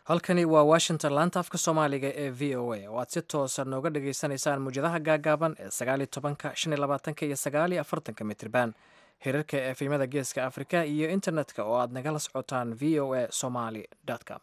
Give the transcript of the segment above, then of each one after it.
halkani waa washington laanta afka soomaaliga ee v o a oo aad si toosa nooga dhagaysanaysaan muwjadaha gaagaaban ee sagaaliyo tobanka shan iyo labaatanka iyo sagaaliyo afartanka mitriban hirarka efimada geeska afrika iyo internetka oo aad nagala socotaan v o a somaly com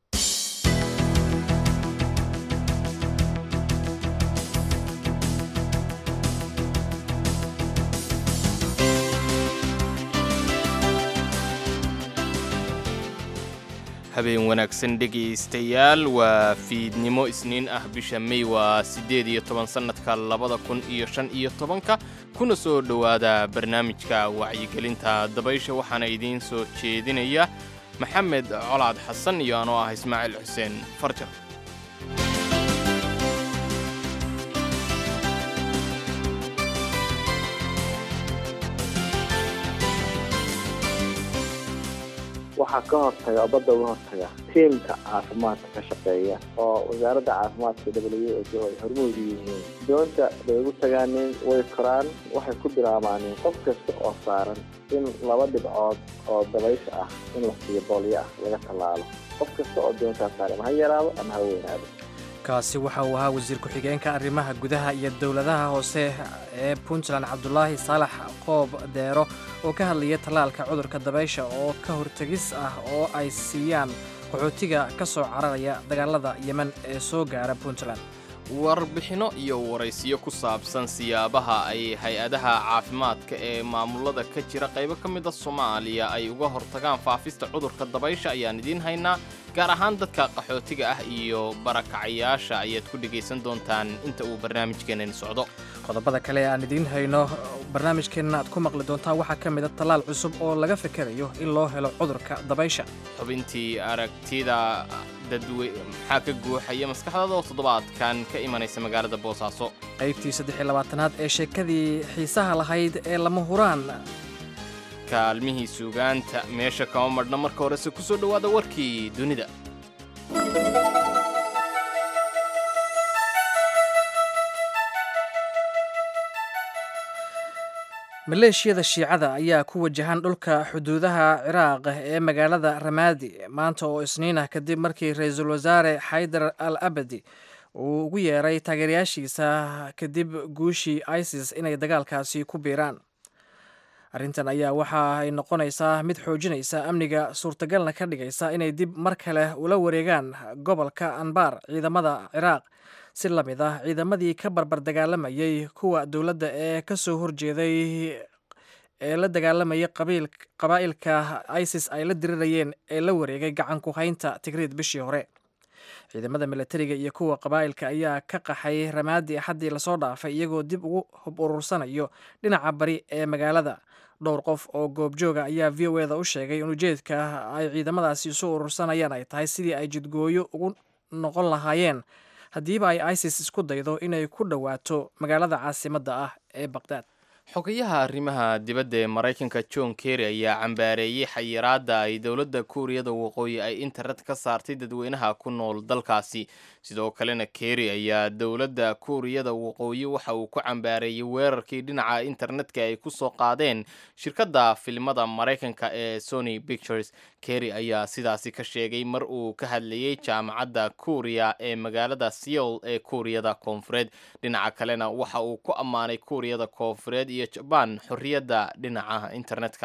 habeen wanaagsan dhegaystayaal waa fiidnimo isniin ah bisha mey waa siddeed iyo toban sannadka labada kun iyo shan iyo tobanka kuna soo dhowaada barnaamijka wacyigelinta dabaysha waxaana idiin soo jeedinaya maxamed colaad xasan iyo anoo ah ismaaciil xuseen farjar waxaa ka hortaga oo badda uga hortaga tiimka caafimaadka ka shaqeeya oo wasaaradda caafimaadka w h o ay hormuud u yihiin doonta bay ugu tagaaneen way koraan waxay ku bilaabaanin qof kasta oo saaran in laba dhibcood oo dabaysha ah in la siiyo boolyo ah laga tallaalo qof kasta oo doontaa saaran ama ha yaraado ama ha weynaado kaasi waxa uu ahaa wasiir ku-xigeenka arrimaha gudaha iyo dowladaha hoose ee puntland cabdulaahi saalax qoob deero oo ka hadlayay tallaalka cudurka dabaysha oo ka hortegis ah oo ay siiyaan qaxootiga ka soo cararaya dagaalada yemen ee soo gaara puntland warbixinno iyo waraysiyo ku saabsan siyaabaha ay hay-adaha caafimaadka ee maamulada ka jira qaybo ka mida soomaaliya ay uga hortagaan faafista cudurka dabaysha ayaan idiin haynaa gaar ahaan dadka qaxootiga ah iyo barakacayaasha ayaad ku dhegaysan doontaan inta uu barnaamijkeenani socdo qodobada kale aan idiin hayno barnaamijkeenna aad ku maqli doontaan waxaa ka mid a tallaal cusub oo laga fikerayo in loo helo cudurka dabaysha xubintii aragtida dadwe maxaa ka guuxaya maskaxdada oo toddobaadkan ka imanaysa magaalada boosaaso qaybtii saddexiy labaatanaad ee sheekadii xiisaha lahayd ee lama huraan kaalmihii suugaanta meesha kama madhna marka horese ku soo dhowaada warkii dunida maleeshiyada shiicada ayaa ku wajahan dhulka xuduudaha ciraaq ee magaalada ramaadi maanta oo isniin ah kadib markii ra-iisul wasaare xaydar al abadi uu ugu yeeray taageerayaashiisa kadib guushii isis inay dagaalkaasi ku biiraan arrintan ayaa waxa ay noqonaysaa mid xoojinaysa amniga suurtagalna ka dhigaysa inay dib mar kale ula wareegaan gobolka anbar ciidamada ciraaq si la mid ah ciidamadii ka barbar dagaalamayay kuwa dowladda ee ka soo horjeeday ee la dagaalamayay qabaa'ilka isis ay la dirirayeen ee la wareegay gacan ku haynta tigriid bishii hore ciidamada milatariga iyo kuwa qabaa'ilka ayaa ka qaxay ramaadi axaddii lasoo dhaafay iyagoo dib ugu hub urursanayo dhinaca bari ee magaalada dhowr qof oo goobjooga ayaa v o eda u sheegay in ujeedka ay ciidamadaasi isu urursanayaan ay tahay sidii ay jidgooyo ugu noqon lahaayeen haddiiba ay isis isku daydo inay ku dhowaato magaalada caasimadda ah ee baqdaad xogayaha arrimaha dibadda ee maraykanka john kerry ayaa cambaareeyey xayiraadda ay dowladda kuuriyada waqooyi ay internet ka saartay dadweynaha ku nool dalkaasi sidoo kalena kerry ayaa dowladda kuuriyada waqooyi waxa uu ku cambaareeyey weerarkii dhinaca internetka ay ku soo qaadeen shirkadda filimada maraykanka ee sony pictures kerry ayaa sidaasi ka sheegay mar uu ka hadlayey jaamacadda kuuriya ee magaalada seoul ee kuuriyada koonfureed dhinaca kalena waxa uu ku ammaanay kuuriyada koonfureed iyo jabaan xorriyadda dhinaca internetka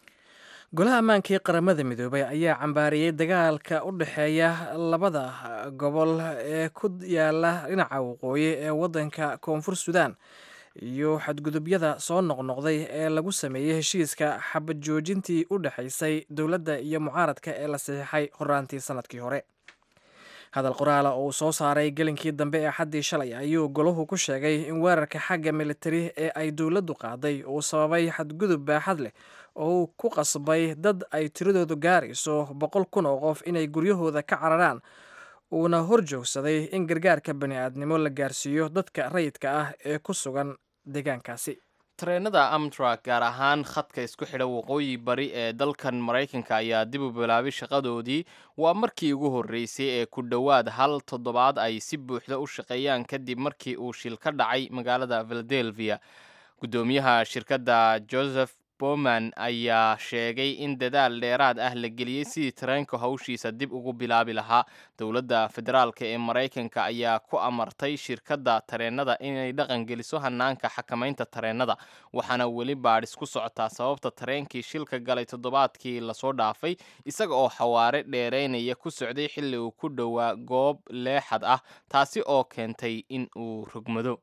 golaha ammaanka ee qaramada midoobay ayaa cambaariyey dagaalka u dhexeeya labada gobol ee ku yaala dhinaca waqooyi ee waddanka koonfur suudaan iyo xadgudubyada soo noqnoqday ee lagu sameeyey heshiiska xabad joojintii u dhexaysay dowladda iyo mucaaradka ee la saxiixay horaantii sanadkii hore hadal qoraala oo uu soo saaray gelinkii dambe ee xaddii shalay ayuu golahu ku sheegay in weerarka xagga militari ee ay dowladdu qaaday uu sababay xadgudub baaxad leh oo uu ku qasbay dad ay tiradoodu gaarayso boqol kun oo qof inay guryahooda ka cararaan uuna hor joogsaday in gargaarka bani-aadnimo la gaarsiiyo dadka rayidka ah ee ku sugan deegaankaasi tareenada amtrak gaar ahaan khadka isku xidha waqooyi bari ee dalkan maraykanka ayaa dib u bilaabay shaqadoodii waa markii ugu horreysay ee ku dhowaad hal toddobaad ay si buuxda u shaqeeyaan kadib markii uu shil ka dhacay magaalada philadelphia guddoomiyaha shirkadda joseph bowman ayaa sheegay in dadaal dheeraad ah la geliyey sidii tareenka hawshiisa dib ugu bilaabi lahaa dowladda federaalk ee maraykanka ayaa ku amartay shirkadda tareenada inay dhaqan geliso hanaanka xakamaynta tareenada waxaana weli baadhis ku socotaa sababta tareenkii shilka galay toddobaadkii lasoo dhaafay isaga oo xawaare dheeraynaya ku socday xilli uu ku dhowaa goob leexad ah taasi oo keentay in uu rogmado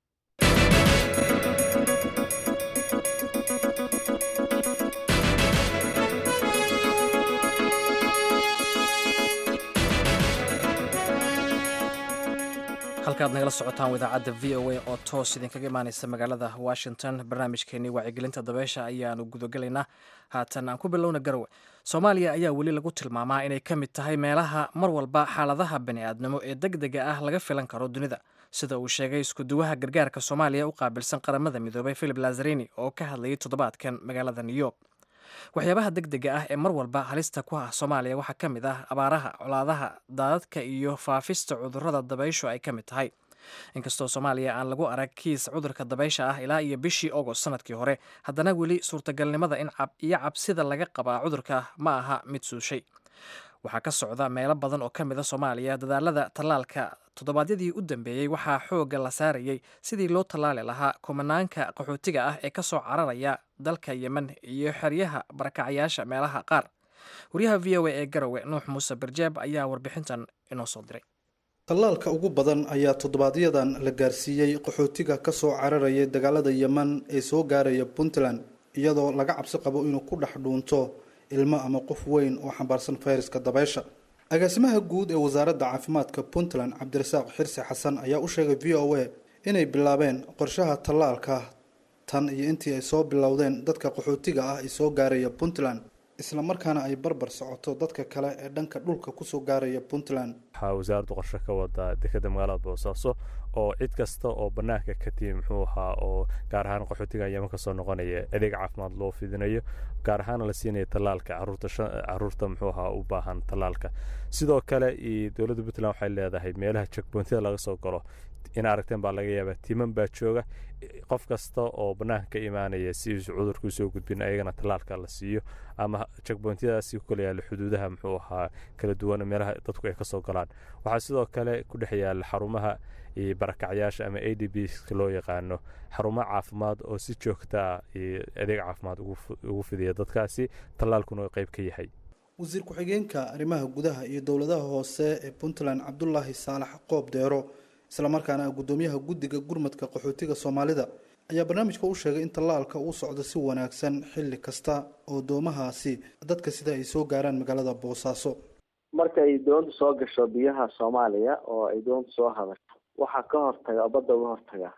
halkaad nagala socotaan idaacadda v o a oo toos idinkaga imaaneysa magaalada washington barnaamijkeenii wacyigelinta dabeysha ayaanu gudagelaynaa haatan aan ku bilowna garowe soomaaliya ayaa weli lagu tilmaamaa inay ka mid tahay meelaha mar walba xaaladaha bani'aadnimo ee deg dega ah laga filan karo dunida sida uu sheegay iskuduwaha gargaarka soomaaliya u qaabilsan qaramada midoobay philip lazarini oo ka hadlayay toddobaadkan magaalada new york waxyaabaha deg dega ah ee mar walba halista ku ah soomaaliya waxaa ka mid ah abaaraha colaadaha daadadka iyo faafista cudurrada dabayshu ay ka mid tahay inkastoo soomaaliya aan lagu arag kiis cudurka dabaysha ah ilaa iyo bishii ogost sanadkii hore haddana weli suurtagalnimada in iyo cabsida laga qabaa cudurka ma aha mid suushay waxaa ka socda meelo badan oo ka mid a soomaaliya dadaalada tallaalka toddobaadyadii u dambeeyey waxaa xoogga la saarayay sidii loo tallaali lahaa kumanaanka qaxootiga ah ee ka soo cararaya dalka yemen iyo xeryaha barakacayaasha meelaha qaar wariyaha v o a ee garowe nuux muuse barjeeb ayaa warbixintan inoo soo diray tallaalka ugu badan ayaa toddobaadyaddan la gaarsiiyey qaxootiga ka soo cararaya dagaalada yemen ee soo gaaraya puntland iyadoo laga cabsi qabo inuu ku dhex dhuunto ilmo ama qof weyn oo xambaarsan fayraska dabaysha agaasimaha guud ee wasaaradda caafimaadka puntland cabdirasaaq xirsi xasan ayaa u sheegay v o a inay bilaabeen qorshaha tallaalka tan iyo intii ay soo bilowdeen dadka qaxootiga ah ee soo gaaraya puntland isla markaana ay barbar socoto dadka kale ee dhanka dhulka kusoo gaaraya puntland waxaa wasaaraddu qorshe ka wadaa dekeda magaalada boosaaso oo cid kasta oo banaanka ka timi muxuu ahaa oo gaar ahaan qaxootiga yeman kasoo noqonaya adeeg caafimaad loo fidinayo gaar ahaana la siinaya tallaalka caruurta muxuu ahaa u baahan tallaalka sidoo kale dowladda puntland waxay leedahay meelaha jekboontida laga soo galo in aragteen baa laga yaabaa timan baa jooga qof kasta oo banaanka ka imaanaya si uusa cudurka usoo gudbin ayagana tallaalka la siiyo ama jekboontiyadaasi ku kala yaalla xuduudaha muxuu ahaa kala duwan meelaha dadku ay kasoo galaan waxaa sidoo kale ku dhex yaalla xarumaha barakacyaasha ama a d b loo yaqaano xarumo caafimaad oo si joogtaa adeeg caafimaad ugu fidiya dadkaasi tallaalkuna qeyb ka yahay wasiir ku-xigeenka arrimaha gudaha iyo dowladaha hoose ee puntland cabdulaahi saalax qoob deero islamarkaana guddoomiyaha guddiga gurmadka qaxootiga soomaalida ayaa barnaamijka u sheegay in tallaalka uu socdo si wanaagsan xilli kasta oo doomahaasi dadka sida ay soo gaaraan magaalada boosaaso marka ay doonta soo gasho biyaha soomaaliya oo ay doonta soo hadasho waxaa ka hortaga oo badda uga hortaga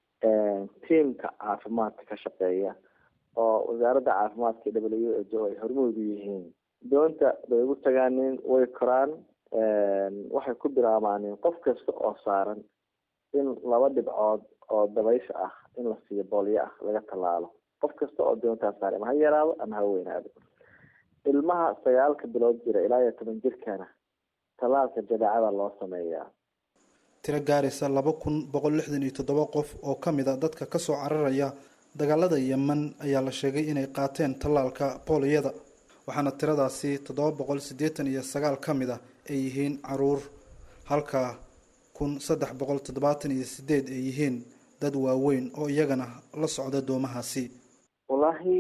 tiamka caafimaadka ka shaqeeya oo wasaaradda caafimaadka w h o ay hormuud u yihiin doonta bay ugu tagaanin way koraan waxay ku bilaabaanin qof kasta oo saaran in laba dhibcood oo dabaysha ah in la siiyo boolyo ah laga tallaalo qof kasta oo doontaa saar ama ha yaraado ama ha weynaado ilmaha sagaalka bilood jira ilaa iyo toban jirkana tallaalka jadeecada loo sameeyaa tiro gaaraysa laba kun boqol lixdan iyo toddoba qof oo ka mid a dadka kasoo cararaya dagaalada yemen ayaa la sheegay inay qaateen tallaalka booliyada waxaana tiradaasi toddoba boqol siddeetan iyo sagaal ka mid ah ay yihiin caruur halka kun saddex boqol toddobaatan iyo sideed ay yihiin dad waaweyn oo iyagana la socda doomahaasi wallaahi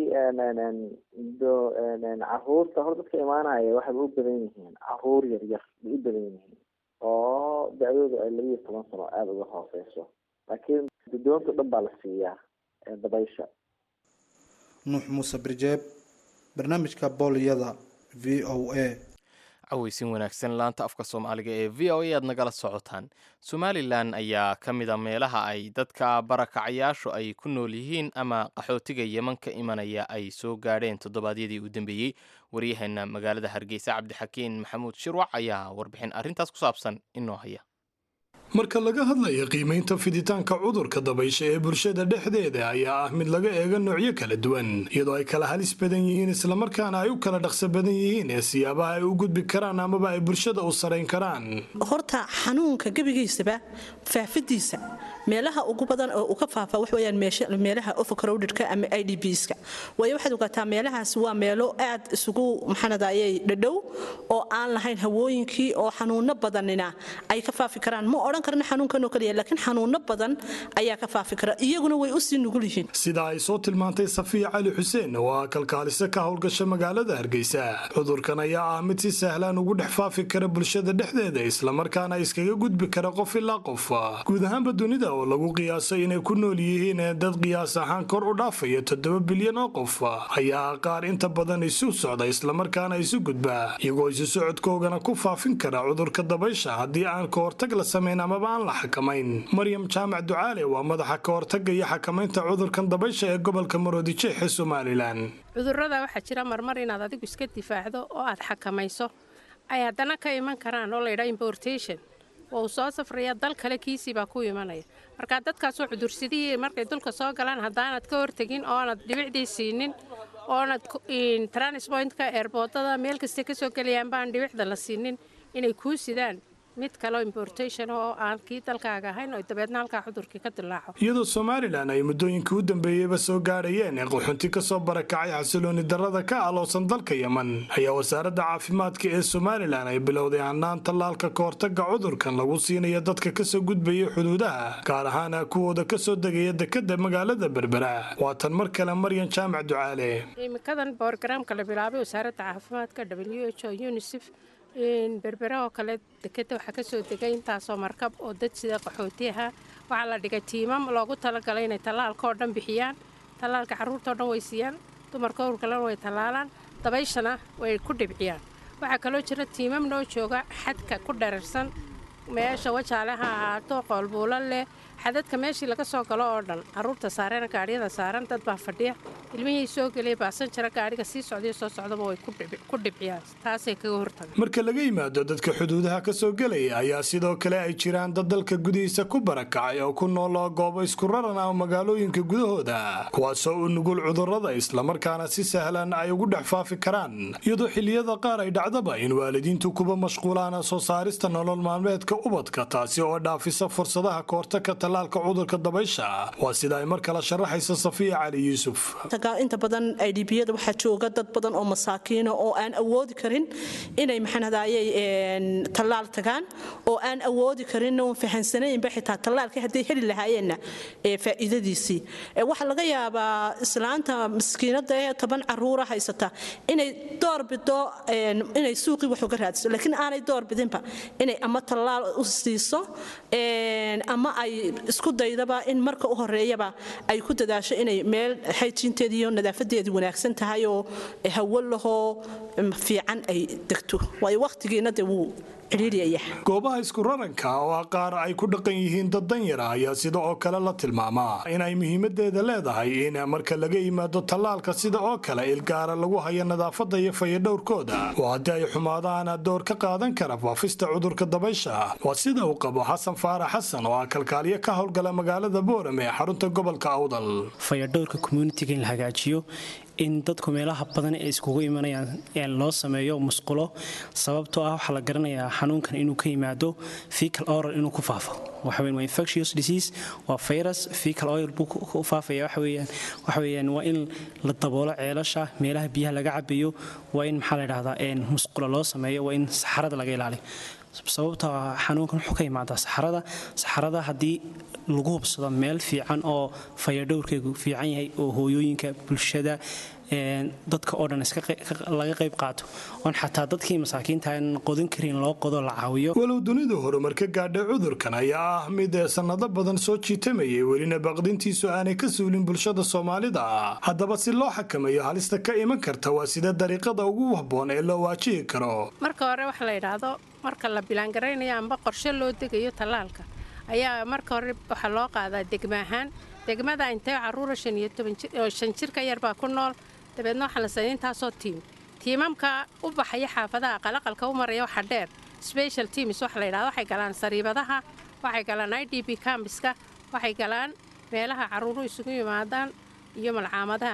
caruurta hor dadka imaanaya waxayba u badan yihiin caruur yar yar bay u badan yihiin oo da-doodu ay laba iyo toban sano aada uga hooseyso laakiin doonta dhan baa la siiyaa dabaysha nuux muuse birjeeb barnaamijka booliyada v o a caweysin wanaagsan laanta afka soomaaliga ee v o a aad nagala socotaan somalilan ayaa ka mid a meelaha ay dadka barakacayaashu ay ku nool yihiin ama qaxootiga yeman ka imanaya ay soo gaadheen toddobaadyadii u dambeeyey waryaheena magaalada hargeysa cabdixakiin maxamuud shirwac ayaa warbixin arrintaas ku saabsan inoo haya marka laga hadlaya qiimaynta fiditaanka cudurka dabaysha ee bulshada dhexdeeda ayaa ah mid laga eega noocyo kala duwan iyadoo ay kala halis badan yihiin islamarkaana ay u kala dhaqso badan yihiin ee siyaabaha ay u gudbi karaan amaba ay bulshada u sarayn karaan horta xanuunka gebigiisaba faafidiisa meelaha ugu badan oo uu ka faafa wax weeyaan meelaha overcrowdedka ama i d bska waayo waxaad ogaataa meelahaas waa meelo aad isugu maxanadayay dhadhow oo aan lahayn hawooyinkii oo xanuuno badanina ay ka faafi karaan ma odhan karna xanuunkanoo kaliya laakiin xanuuno badan ayaa ka faafi kara iyaguna way usii nugul yihiin sida ay soo tilmaantay safiya cali xuseen oo ah kalkaaliso ka howlgasha magaalada hargeysa cudurkan ayaa ah mid si sahlan ugu dhex faafi kara bulshada dhexdeeda islamarkaana iskaga gudbi kara qof ilaa qof guud ahaanba dunida oo lagu qiyaasay inay ku nool yihiin dad qiyaas ahaan kor u dhaafaya toddoba bilyan oo qof ayaa qaar inta badan isu socda islamarkaana isu gudba iyagoo isu socodkoogana ku faafin kara cudurka dabaysha haddii aan ka hortag la samayn amaba aan la xakamayn maryam jaamac ducaale waa madaxa ka hortaga iyo xakamaynta cudurkan dabaysha ee gobolka maroodijeex ee somalilan cudurada waxaa jira marmar inaad adigu iska difaacdo oo aad xakamayso ay haddana ka iman karaan oo laydhaa importation oo uu soo safraya dal kale kiisii baa ku imanaya marka dadkaasoo cudursidihii markay dulka soo galaan haddaanad ka hortegin oonad dhibicdii siinin oonad transpointka eerboodada meel kasta ka soo gelayaan baan dhibicda la siinin inay kuu sidaan mid kaleo importation oo aan kii dalkaaga ahayn oo dabeedna halkaa cudurkii ka dilaaco iyadoo somalilan ay muddooyinkii u dambeeyeyba soo gaadhayeen ee qaxunti ka soo barakacay xasilooni darrada ka aloosan dalka yeman ayaa wasaaradda caafimaadka ee somalilan ay bilowday hannaan tallaalka ka hortaga cudurkan lagu siinayo dadka kasoo gudbaya xuduudaha gaar ahaana kuwooda kasoo degaya dekada magaalada berbera waa tan mar kale maryan jaamac ducaale imikadan borogaraamka la bilaabay wasaaradda caafimaadka w h o unisef berbera oo kale dekeda waxaa kasoo degay intaasoo markab oo dad sida qaxootiyaha waxaa la dhigay tiimam loogu talagalay inay tallaalka oo dhan bixiyaan tallaalka carruurta oo dhan way siiyaan dumarka owrkalena way tallaalaan dabayshana way ku dhibciyaan waxaa kaloo jira tiimam noo jooga xadka ku dherarsan meesha wajaale ha ahaato qoolbuulo leh xadadka meeshii laga soo galo oo dhan carruurta saarena gaadhyada saaran dad baa fadhiya ilmihii soo gelaya baasan jira gaadhiga sii socdayo soo socdaba way ku dhibciyaan taasay kaga hortaga marka laga yimaado dadka xuduudaha ka soo gelaya ayaa sidoo kale ay jiraan dad dalka gudihiisa ku barakacay oo ku nooloo goobo isku raran ah magaalooyinka gudahooda kuwaasoo u nugul cudurrada islamarkaana si sahlan ay ugu dhex faafi karaan iyadoo xiliyada qaar ay dhacdaba in waalidiintu kuba mashquulaan soo saarista nolol maalmeedka ubadka taasi oo dhaafisa fursadaha kahortagka tallaalka cudurka dabaysha waa sida ay mar kale sharaxaysa safiya cali yuusuf inta badan idbiyada waxaa jooga dad badan oo masaakiina oo aan awoodi karin inay maxanadayay tallaal tagaan oo aan awoodi karin oon fahansanaynba xitaa tallaalkii hadday heli lahaayeenna faa'iidadiisii waxaa laga yaabaa islaanta maskiinada ee toban caruura haysata inay doorbido inay suuqii wax uga raadiso laakiin aanay doorbidinba inay ama tallaal u siiso ama ay isku daydaba in marka u horeeyaba ay ku dadaasho inay meel xayjiinteedii iyo nadaafadeedii wanaagsan tahay oo hawo lahoo fiican ay degto waayo wakhtigiina dee wuu goobaha isku raranka oo ah qaar ay ku dhaqan yihiin dad danyara ayaa sida oo kale la tilmaamaa inay muhiimadeeda leedahay in marka laga yimaado tallaalka sida oo kale ilgaara lagu hayo nadaafada iyo fayadhowrkooda oo haddii ay xumaadaana door ka qaadan kara faafista cudurka dabaysha waa sida uu qabo xasan faarax xasan oo ah kalkaaliyo ka howlgala magaalada boorame ee xarunta gobolka awdal fayadhowrka communitiga in la hagaajiyo in dadku meelaha badan ee iskugu imanayaan loo sameeyo musqulo sababtoo ah waxaa la garanayaa xanuunkan inuu ka yimaado fecal oral inuu ku faafo waxaweyn waa infectious disease waa virus fecal oil buu ku faafaya waxaweeyaan waxaweeyaan waa in la daboolo ceelasha meelaha biyaha laga cabayo waa in maxaa la dhahdaa musqulo loo sameeyo waa in saxarada laga ilaaliyo sababta xanuunkan wuxuu ka imaadaa saxarada saxarada haddii lagu hubsado meel fiican oo fayadhowrkeegu fiican yahay oo hooyooyinka bulshada dadka oo dhan laga qayb qaato oon xataa dadkii masaakiinta aan qodan karin loo qodo la caawiyo walow dunidu horumar ka gaadhay cudurkan ayaa ah mid sannado badan soo jiitamayay welina baqdintiisu aanay ka suulin bulshada soomaalida haddaba si loo xakameeyo halista ka iman karta waa sida dariiqada ugu habboon ee loo waajihi karo marka hore waxa la yidhaahdo marka la bilaangaraynayo amba qorshe loo degayo tallaalka ayaa marka hore waxaa loo qaadaa degma ahaan degmada intee caruura shan jirka yarbaa ku nool dabeedna waxaa la sameeyay intaasoo tiim tiimamka u baxaya xaafadaha qalaqalka u maraya waxa dheer special teams waxa la yidhahdo waxay galaan sariibadaha waxay galaan i d b cambiska waxay galaan meelaha caruuru isugu yimaadaan iyo malcaamadaha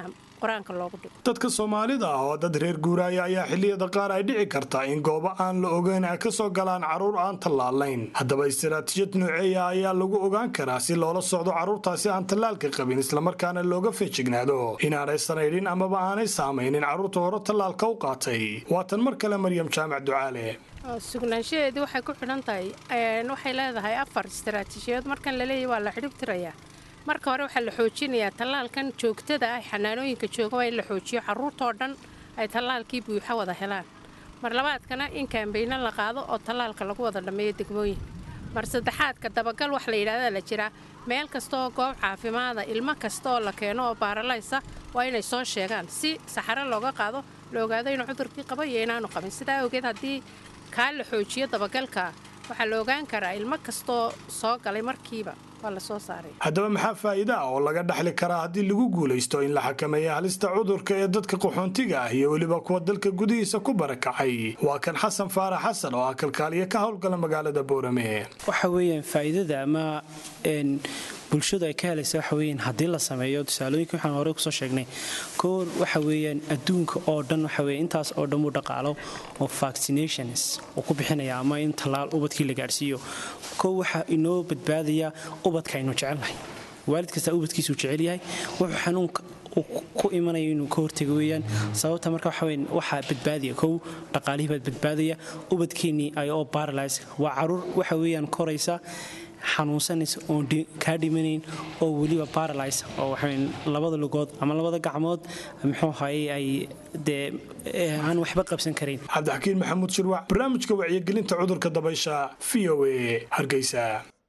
qur-aanka loogu dhigo dadka soomaalida ah oo dad reer guuraaya ayaa xilliyada qaar ay dhici karta in goobo aan la ogeyn ay kasoo galaan carruur aan tallaalayn haddaba istaraatiijiyad nooceeya ayaa lagu ogaan karaa si loola socdo carruurtaasi aan tallaalka qabin islamarkaana looga feejignaado inaanay sanaydhin amaba aanay saamaynin carruurta hore tallaalka u qaatay waatan mar kale maryam jaamac ducaale sugnaanshaheedii waxay ku xidhan tahay waxay leedahay afar istaraatiijiyadood markan laleeyahy waa la xidhib tirayaa marka hore waxaa la xoojinayaa tallaalkan joogtada ah xanaanooyinka jooga waa in la xoojiyo carruurtoo dhan ay tallaalkii buuxa wada helaan mar labaadkana in kaambayno la qaado oo tallaalka lagu wada dhammeeyo degmooyin mar saddexaadka dabagal wax la yidhahdaa la jiraa meel kastaoo goob caafimaada ilmo kasta oo la keeno oo baaralaysa waa inay soo sheegaan si saxaro looga qaado la ogaado inuu cudurkii qabo iyo inaanu qabin sidaa awgeed haddii kaa la xoojiyo dabagalka waxaa la ogaan karaa ilmo kastoo soo galay markiiba waa la soo saaray haddaba maxaa faa'iida ah oo laga dhaxli karaa haddii lagu guulaysto in la xakameeya halista cudurka ee dadka qaxoontiga ah iyo weliba kuwa dalka gudihiisa ku barakacay waa kan xasan faarax xasan oo ah kalkaaliya ka howlgala magaalada boorame waxa weeyaan faa'iidada ama bulshadu ay ka helaysa waxa weeyaan haddii la sameeyo tusaalooyinka waxaan horey kusoo sheegnay koor waxa weeyaan adduunka oo dhan waxa weeye intaas oo dhan uu dhaqaalo oo vaccinations uu ku bixinaya ama in tallaal ubadkii la gaadhsiiyo kow waxaa inoo badbaadaya ubadka aynu jecelnahay waalid kasta ubadkiisuu jecel yahay wuxuu xanuunka ku imanaya inuu ka hortago weeyaan sababta marka waxaweyn waxaa badbaadaya kow dhaqaalihii baad badbaadaya ubadkeennii ay oo baralys waa caruur waxa weeyaan koraysa xanuunsanaysa oon kaa dhimanayn oo weliba baralys oo waxaweyn labada lugood ama labada gacmood muxuu ahaye ay dee aan waxba qabsan karayn cabdixakiin maxamuud shirwac barnaamijka wacyigelinta cudurka dabaysha v o a hargeysa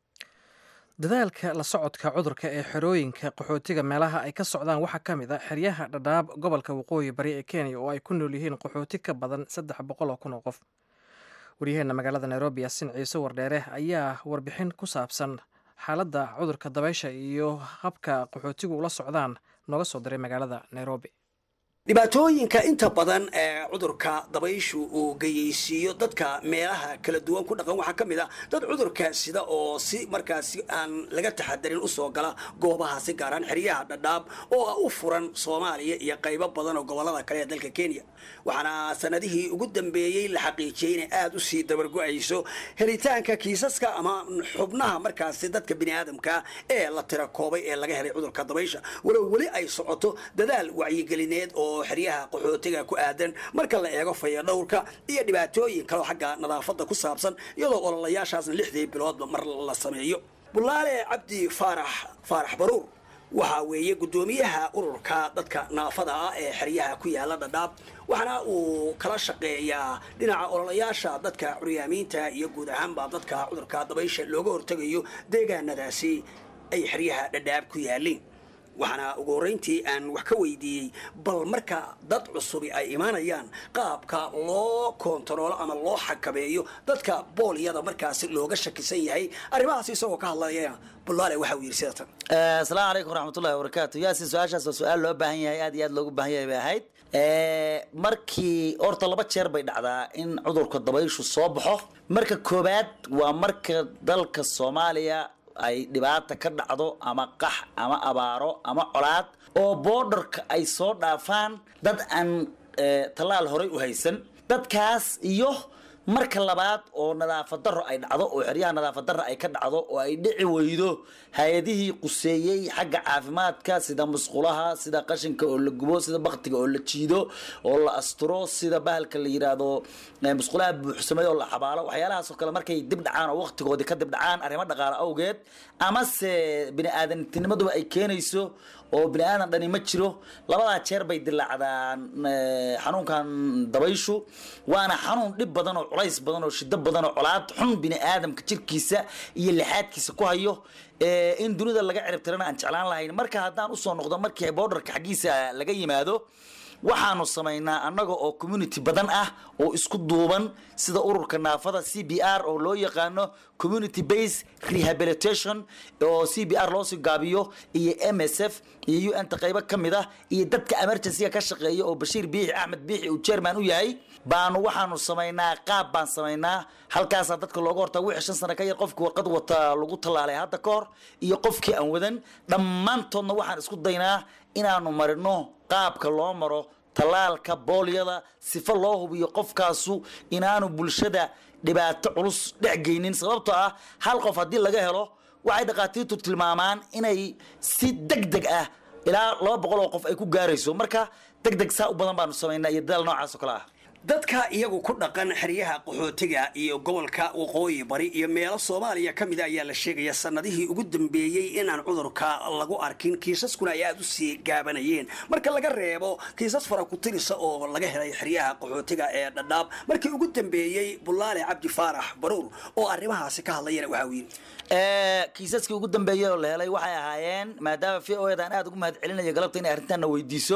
dadaalka la socodka cudurka ee xerooyinka qaxootiga meelaha ay ka socdaan waxaa ka mid a xeryaha dhadhaab gobolka waqooyi bari ee kenya oo ay ku nool yihiin qaxooti ka badan saddex boqol oo kun oo qof waryaheena magaalada nairobi yasin ciise wardheere ayaa warbixin ku saabsan xaaladda cudurka dabaysha iyo habka qaxootigu ula socdaan nooga soo diray magaalada nairobi dhibaatooyinka inta badan ee cudurka dabayshu uu geyeysiiyo dadka meelaha kala duwan ku dhaqan waxaa ka mid a dad cudurka sida oo si markaasi aan laga taxadarin usoo gala goobahaasi gaaraan xeryaha dhadhaab oo ah u furan soomaaliya iyo qaybo badan oo gobolada kale ee dalka kenya waxaana sanadihii ugu dambeeyey la xaqiijiyey inay aada usii dabargo-ayso helitaanka kiisaska ama xubnaha markaasi dadka biniaadamka ee la tira koobay ee laga helay cudurka dabaysha walow weli ay socoto dadaal wacyigelineed oo xeryaha qaxootiga ku aadan marka la eego fayadhowrka iyo dhibaatooyin kaleo xagga nadaafadda ku saabsan iyadoo ololayaashaasna lixdii biloodba mar la sameeyo bulaale cabdi faarax faarax baruur waxaa weeye guddoomiyaha ururka dadka naafada ah ee xeryaha ku yaala dhadhaab waxaana uu kala shaqeeyaa dhinaca ololayaasha dadka curyaamiinta iyo guud ahaanba dadka cudurka dabaysha looga hortegayo deegaanadaasi ay xeryaha dhadhaab ku yaaleen waxaana ugu horreyntii aan wax ka weydiiyey bal marka dad cusubi ay imaanayaan qaabka loo koontaroolo ama loo xakameeyo dadka boolyada markaasi looga shakisan yahay arrimahaas isagoo ka hadlaya bulaale waxa uu yidhi sida tan asalaamu calaykum waraxmatullahi wabarakaatu yaasin su-aashaas waa su-aal loo baahan yahay aad iyo aad loogu baahan yahay bay ahayd markii horta laba jeer bay dhacdaa in cudurka dabayshu soo baxo marka koobaad waa marka dalka soomaaliya ay dhibaata ka dhacdo ama qax ama abaaro ama colaad oo boodharka ay soo dhaafaan dad aan tallaal horay u haysan dadkaas iyo marka labaad oo nadaafad darro ay dhacdo oo xeryaha nadaafad darro ay ka dhacdo oo ay dhici weydo hay-adihii quseeyey xagga caafimaadka sida musqulaha sida qashinka oo la gubo sida baktiga oo la jiido oo la asturo sida bahalka la yidhaahdo musqulaha buuxsamay oo la xabaalo waxyaalahaasoo kale markay dib dhacaan oo waqtigoodii ka dib dhacaan arrimo dhaqaale awgeed amase bini aadamtinimaduba ay keenayso oo bini aadan dhani ma jiro labadaa jeer bay dilaacdaan xanuunkan dabayshu waana xanuun dhib badan oo culays badan oo shido badan oo colaad xun bini aadamka jirkiisa iyo lixaadkiisa ku hayo in dunida laga ciribtirana aan jeclaan lahayn marka haddaan usoo noqdo markii borderka xaggiisa laga yimaado waxaanu samaynaa annaga oo community badan ah oo isku duuban sida ururka naafada c b r oo loo yaqaano community base rehabilitation oo c b r loosii gaabiyo iyo m s f iyo u n ta qaybo ka mid ah iyo dadka emergencyga ka shaqeeya oo bashiir biixi axmed biixi uu chairman u yahay baanu waxaanu samaynaa qaab baan samaynaa halkaasaa dadka looga hortaa wixii shan sano ka yar qofkii warqad wata lagu tallaalay hadda ka hor iyo qofkii aan wadan dhammaantoodna waxaan isku daynaa inaanu marino qaabka loo maro tallaalka boolyada sifo loo hubiyo qofkaasu inaanu bulshada dhibaato culus dhex geynin sababtoo ah hal qof haddii laga helo waxay dhakhaatiirtu tilmaamaan inay si deg deg ah ilaa laba boqol oo qof ay ku gaarayso marka deg deg saa u badan baanu samaynaa iyo dadaal noocaas oo kale ah dadka iyagu ku dhaqan xeryaha qaxootiga iyo gobolka waqooyi bari iyo meelo soomaaliya ka mida ayaa la sheegaya sanadihii ugu dambeeyey inaan cudurka lagu arkin kiisaskuna ay aada u sii gaabanayeen marka laga reebo kiisas fara ku tirisa oo laga helay xeryaha qaxootiga ee dhadhaab markii ugu dambeeyey bulaale cabdi faarax baruur oo arrimahaasi ka hadlayana waxa uu yidhi kiisaskii ugu dambeeyey oo la helay waxay ahaayeen maadaama v o edan aada ugu mahad celinayo galabta inay arrintaana weydiiso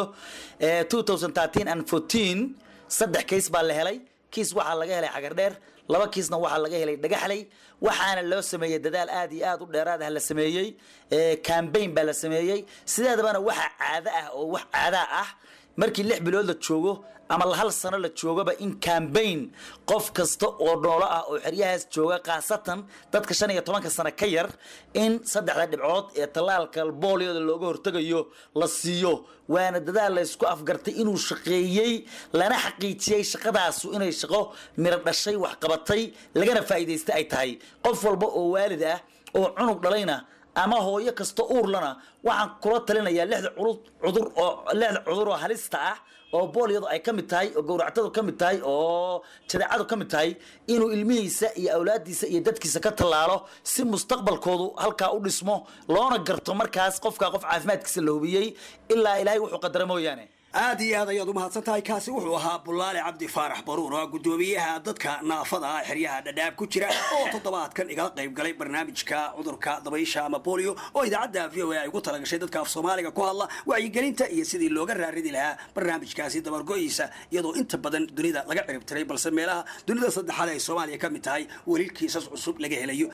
saddex kiis baa la helay kiis waxaa laga helay xagardheer laba kiisna waxaa laga helay dhagaxley waxaana loo sameeyey dadaal aad iyo aad u dheeraad ah la sameeyey cambaign baa la sameeyey sideedabana waxa caado ah oo wax caadaa ah markii lix bilood la joogo ama hal sano la joogaba in cambaign qof kasta oo noolo ah oo xeryahaas jooga khaasatan dadka shan iyo tobanka sano ka yar in saddexda dhibcood ee tallaalka booliyada looga hortegayo la siiyo waana dadaal laysku afgartay inuu shaqeeyey lana xaqiijiyey shaqadaasu inay shaqo miro dhashay wax qabatay lagana faa'iidaystay ay tahay qof walba oo waalid ah oo cunug dhalayna ama hooyo kasta uurlana waxaan kula talinayaa lixda cudur oo lixda cudur oo halista ah oo boolyadu ay ka mid tahay oo gowractadu ka mid tahay oo jadeecadu ka mid tahay inuu ilmihiisa iyo awlaadiisa iyo dadkiisa ka tallaalo si mustaqbalkoodu halkaa u dhismo loona garto markaas qofka qof caafimaadkiisa la hubiyey ilaa ilaahay wuxuu qadara mooyaane aad iyo aad ayaad u mahadsan tahay kaasi wuxuu ahaa bulaale cabdi faarax baruur oo gudoomiyaha dadka naafada ah xeryaha dhadhaab ku jira oo toddobaadkan igala qayb galay barnaamijka cudurka dabaysha ama bolio oo idaacadda v o a ay ugu talagashay dadka af soomaaliga ku hadla wacyigelinta iyo sidii looga raaridi lahaa barnaamijkaasi dabargo-iisa iyadoo inta badan dunida laga ciribtiray balse meelaha dunida saddexaad ay soomaaliya ka mid tahay weli kiisas cusub laga helayo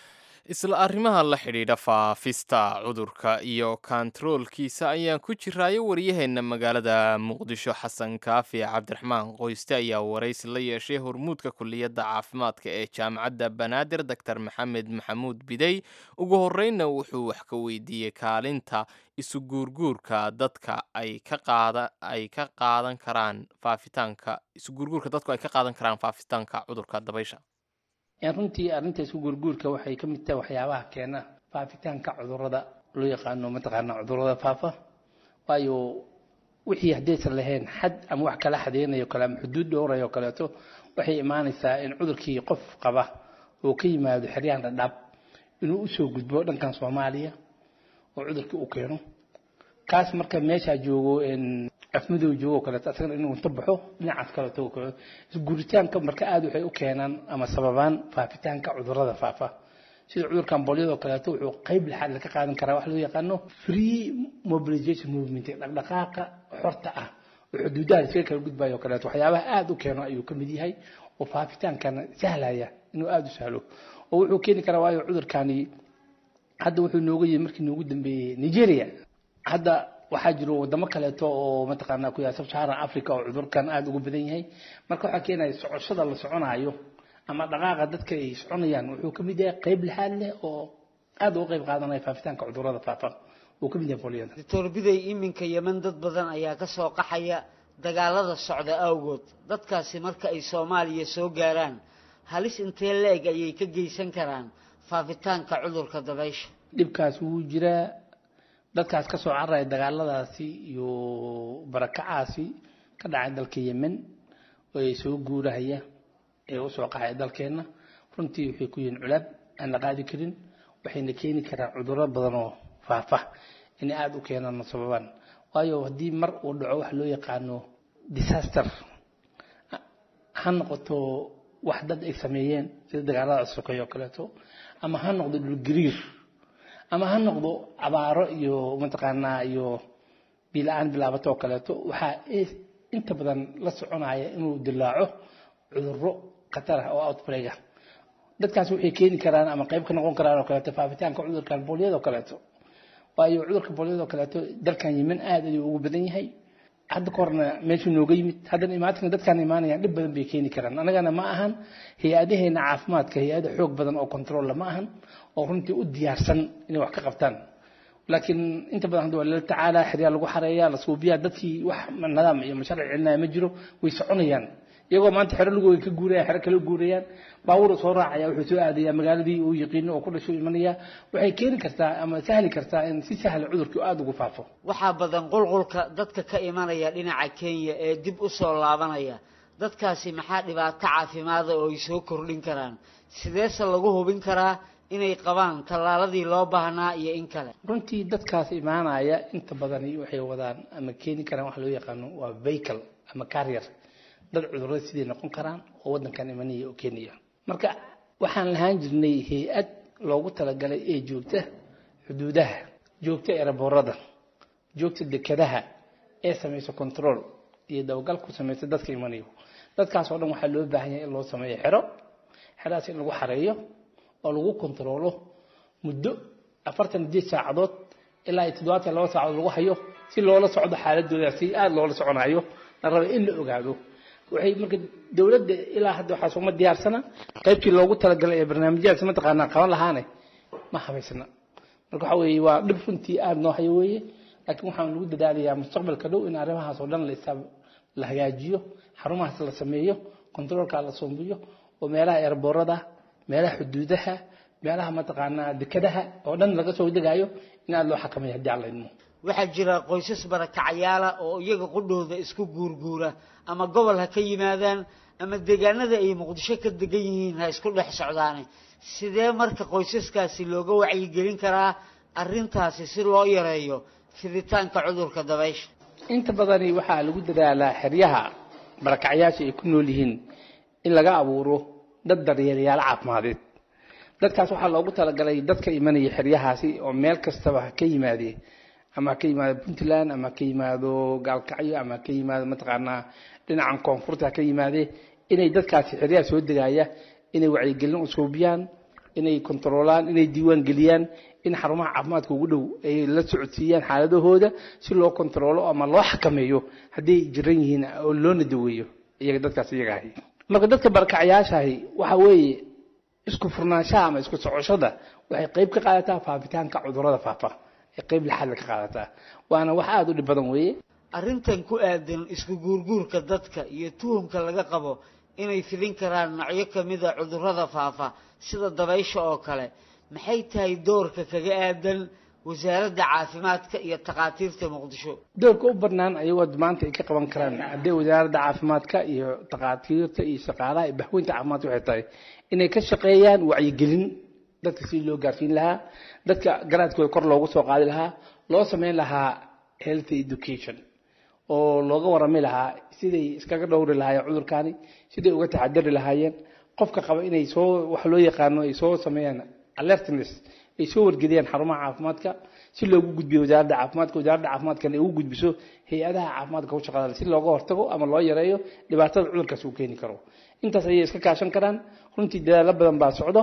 isla arrimaha la xidhiidha faafista cudurka iyo kontaroolkiisa ayaan ku jiraayo waryaheena magaalada muqdisho xasan kaafi cabdiraxmaan qoyste ayaa waraysi la yeeshay hormuudka kuliyadda caafimaadka ee jaamacadda banaadir doctor maxamed maxamuud bidey ugu horreynna wuxuu wax ka weydiiyey kaalinta isu guurguurka dadka ay ka qaada ay ka qaadan karaan faafitaanka isu guurguurka dadku ay ka qaadan karaan faafitaanka cudurka dabaysha runtii arrinta isku guurguurka waxay ka mid tahay waxyaabaha keena faafitaanka cudurada loo yaqaano mataqaana cudurada faafa waayo wixii haddaysan lahayn xad ama wax kala xadeynayo kale ama xuduud dhowrayo o kaleeto waxay imaanaysaa in cudurkii qof qaba oo ka yimaado xeryahan dhadhaab inuu usoo gudbo dhankan soomaaliya oo cudurkii u keeno kaas marka meeshaa joogo afmadow joogo kaleeto asagana inuu inta baxo dhinacaas kaleeto kaco isguuritaanka marka aada waxay u keenaan ama sababaan faafitaanka cudurada faafa sida cudurkan bolyadoo kaleeto wuxuu qeyb lixaad laga qaadan karaa wax loo yaqaano free mobilization movement dhaqdhaqaaqa xorta ah oo xuduudaha iskaga kala gudbayo o kaleeto waxyaabaha aada u keeno ayuu ka mid yahay oo faafitaankana sahlaya inuu aada u sahlo oo wuxuu keeni karaa waayo cudurkani hadda wuxuu nooga yimi markii noogu dambeeyey nigeria hadda waxaa jiro wadamo kaleeto oo mataqaanaa ku yahay sub-saharan africa oo cudurkan aada ugu badan yahay marka waxaa keenaya socoshada la soconaayo ama dhaqaaqa dadka ay soconayaan wuxuu ka mid yahay qeyb lixaad leh oo aada uga qeyb qaadanaya faafitaanka cudurada faafa uu ka mid yahay bolyada doctor biday iminka yeman dad badan ayaa ka soo qaxaya dagaalada socda awgood dadkaasi marka ay soomaaliya soo gaaraan halis intee la-eg ayay ka geysan karaan faafitaanka cudurka dabaysha dhibkaas wuu jiraa dadkaas ka soo cararaya dagaaladaasi iyo barakacaasi ka dhacay dalka yemen oo ay soo guurahaya ee usoo qaxaya dalkeenna runtii waxay ku yihiin culaab aan la qaadi karin waxayna keeni karaan cudurro badan oo faafa inay aada u keenaan sababaan waayo haddii mar uu dhaco wax loo yaqaano disaster ha noqoto wax dad ay sameeyeen sida dagaalada sokeeye oo kaleeto ama ha noqdo dhulgariir ama ha noqdo abaaro iyo mataqaanaa iyo bila-aan bilaabato oo kaleeto waxaa inta badan la soconaya inuu dilaaco cudurro khatar ah oo outbreak ah dadkaas waxay keeni karaan ama qayb ka noqon karaan oo kaleeto faafitaanka cudurkan booliyada oo kaleeto waayo cudurka booliyada oo kaleeto dalkan yemen aad ayuu ugu badan yahay hadda ka horna meeshuu nooga yimid haddana imaatinka dadkaan imaanayaan dhib badan bay keeni karaan annagana ma ahan hay-adaheena caafimaadka hay-ada xoog badan oo controlla ma ahan oo runtii u diyaarsan inay wax ka qabtaan laakiin inta badan hadda waa lala tacaala xeryaa lagu xareeyaa la suubiyaa dadkii wax nidaam iyo masharci celinaya ma jiro way soconayaan iyagoo maanta xero lugooga ka guurayaan xero kale guurayaan baabuur soo raacaya wuxuu soo aadaya magaaladii uu yaqiino oo ku dhasho imanaya waxay keeni kartaa ama sahli kartaa in si sahla cudurkii aada ugu faafo waxaa badan qulqulka dadka ka imanaya dhinaca kenya ee dib u soo laabanaya dadkaasi maxaa dhibaato caafimaada oo ay soo kordhin karaan sideese lagu hubin karaa inay qabaan tallaaladii loo baahnaa iyo in kale runtii dadkaas imaanaya inta badani waxay wadaan ama keeni karaan wax loo yaqaano waa vehicle ama carrier dad cudurada siday noqon karaan oo waddankan imanaya oo keenaya marka waxaan lahaan jirnay hay-ad loogu talagalay ee joogta xuduudaha joogta eraboorada joogta dekadaha ee samaysa control iyo dabagal ku samaysa dadka imanayo dadkaas oo dhan waxaa loo baahan yahay in loo sameeyo xero xeraas in lagu xareeyo oo lagu kontaroolo muddo afartan sideed saacadood ilaa iyo toddobaatan laba saacadood lagu hayo si loola socdo xaaladooda si aada loola soconayo la raba in la ogaado waxay marka dowladda ilaa hadda waxaa sooma diyaarsana qaybtii loogu talagalay ee barnaamijyahaas mataqaanaa qaban lahaane ma habaysna marka waxa weeye waa dhib runtii aada noo hayo weeye laakiin waxaan lagu dadaalayaa mustaqbalka dhow in arrimahaas oo dhan la isaab la hagaajiyo xarumahaas la sameeyo kontaroolka la soomiyo oo meelaha eerboorada meelaha xuduudaha meelaha mataqaanaa dekadaha oo dhan laga soo degaayo in aada loo xakameeyo haddii aan la idmo waxaa jira qoysas barakacyaala oo iyaga qudhooda isku guurguura ama gobol ha ka yimaadaan ama deegaanada ay muqdisho ka degan yihiin ha isku dhex socdaane sidee marka qoysaskaasi looga wacyigelin karaa arrintaasi si loo yareeyo fiditaanka cudurka dabaysha inta badani waxaa lagu dadaalaa xeryaha barakacyaasha ay ku nool yihiin in laga abuuro dad daryeelayaal caafimadeed dadkaas waxaa loogu talagalay dadka imanaya xeryahaasi oo meel kastaba ha ka yimaadee ama ha ka yimaado puntland ama ha ka yimaado gaalkacyo ama ha ka yimaado mataqaanaa dhinacan koonfurta ha ka yimaadee inay dadkaasi xeryaha soo degaya inay wacyigelin usuubiyaan inay kontaroolaan inay diiwaan geliyaan in xarumaha caafimaadka ugu dhow ay la socodsiiyaan xaaladahooda si loo kontaroolo ama loo xakameeyo hadday jiran yihiin oo loona daweeyo iyaga dadkaas iyaga ahi marka dadka barakacyaashahi waxa weeye isku furnaanshaha ama isku socoshada waxay qayb ka qaadataa faafitaanka cudurrada faafa ay qayb laxaadla ka qaadataa waana wax aada u dhib badan weeye arrintan ku aadan isku guurguurka dadka iyo tuhumka laga qabo inay fidin karaan noocyo ka mida cudurrada faafa sida dabaysha oo kale maxay tahay doorka kaga aadan wasaaradda caafimaadka iyo takhaatiirta muqdisho doorka u bannaan ayagoo maanta ay ka qaban karaan haddii wasaaradda caafimaadka iyo takhaatiirta iyo shaqaalaha iyo baxweynta caafimaadka waxay tahay inay ka shaqeeyaan wacyigelin dadka si loo gaarsiin lahaa dadka garaadkooda kor loogu soo qaadi lahaa loo sameyn lahaa health education oo looga warami lahaa siday iskaga dhowri lahaayeen cudurkaani siday uga taxadari lahaayeen qofka qaba inay soo wax loo yaqaano ay soo sameeyaan alertness ay soo wargeliyaan xarumaha caafimaadka si loogu gudbiyo wasaaradda caafimaadka wasaaradda caafimaadkana ay ugu gudbiso hay-adaha caafimaadka ku shaqada si looga hortago ama loo yareeyo dhibaatada cudurkaas uu keeni karo intaas ayay iska kaashan karaan runtii dadaalo badan baa socdo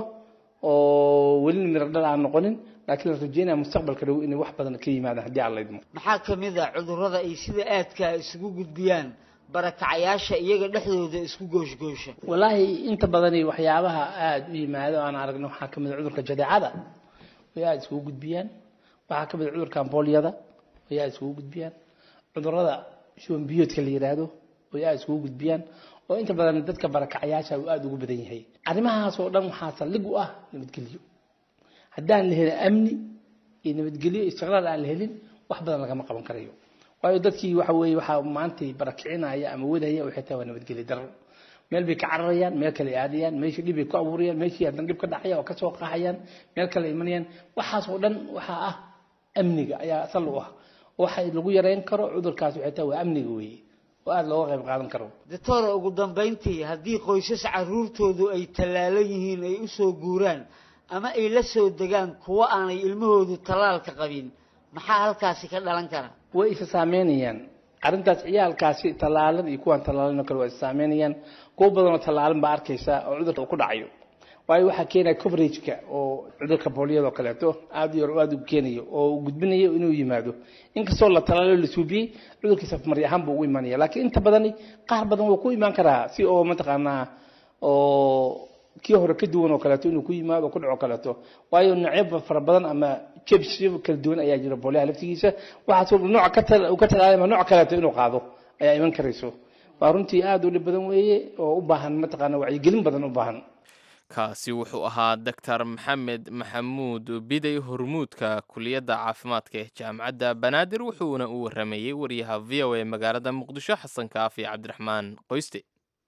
oo welina miro dhal aan noqonin laakiin la rajeynaya mustaqbalka dhow inay wax badan ka yimaadaan haddii aan la idmo maxaa ka mid a cudurrada ay sida aadka isugu gudbiyaan barakacayaasha iyaga dhexdooda isku gooshgoosha walaahi inta badani waxyaabaha aada u yimaado aan aragno waxaa ka mid a cudurka jadeecada way aada iskugu gudbiyaan waxaa ka mid a cudurka ambooliyada way aada iskugu gudbiyaan cudurrada shuban biyoodka la yidhaahdo way aada iskugu gudbiyaan oo inta badan dadka barakacayaasha uu aada ugu badan yahay arrimahaas oo dhan waxaa saldhig u ah nabadgelyo haddaan la helin amni iyo nabadgelyo istiqraar aan la helin wax badan lagama qaban karayo waayo dadkii waxa weeye waxaa maantay barakicinaya ama wadaya waxay tahay waa nabadgelyo daro meel bay ka cararayaan meel kale aadayaan meeshii dhib bay ku abuurayaan meeshii haddana dhib ka dhacaya oo kasoo qaxayaan meel kale imanayaan waxaas oo dhan waxaa ah amniga ayaa asal u ah waxa lagu yareyn karo cudurkaas waxay tahay waa amniga weeye oo aada looga qayb qaadan karo doctor ugu dambayntii haddii qoysas caruurtoodu ay tallaalan yihiin ay u soo guuraan ama ay la soo degaan kuwo aanay ilmahoodu tallaalka qabin maxaa halkaasi ka dhalan kara way isa saameynayaan arrintaas ciyaalkaasi tallaalan iyo kuwaan tallaalan oo kale waa isa saameynayaan kuwo badanoo tallaalan baa arkaysa oo cudurka uu ku dhacayo waayo waxaa keenaya coverageka oo cudurka booliyada oo kaleeto aada u yar oo aada u keenayo oo gudbinayo inuu yimaado inkastoo la talaalo la suubiyey cudurkiisa mari ahaan buu ugu imanaya laakiin inta badani qaar badan wuu ku imaan karaa si oo mataqaanaa oo kii hore ka duwan oo kaleeto inuu ku yimaado ku dhaco kaleeto waayo noocyo fara badan ama jebsyo kala duwan ayaa jira booliyaha laftigiisa waxaas nooc ka ka talaalama nooc kaleeto inuu qaado ayaa iman karayso waa runtii aada u dhib badan weeye oo u baahan mataqaana wacyigelin badan u baahan kaasi wuxuu ahaa doctor maxamed maxamuud biday hormuudka kuliyadda caafimaadka ee jaamacadda banaadir wuxuuna u waramayey wariyaha v o a magaalada muqdisho xasan kaafi cabdiraxmaan qoyste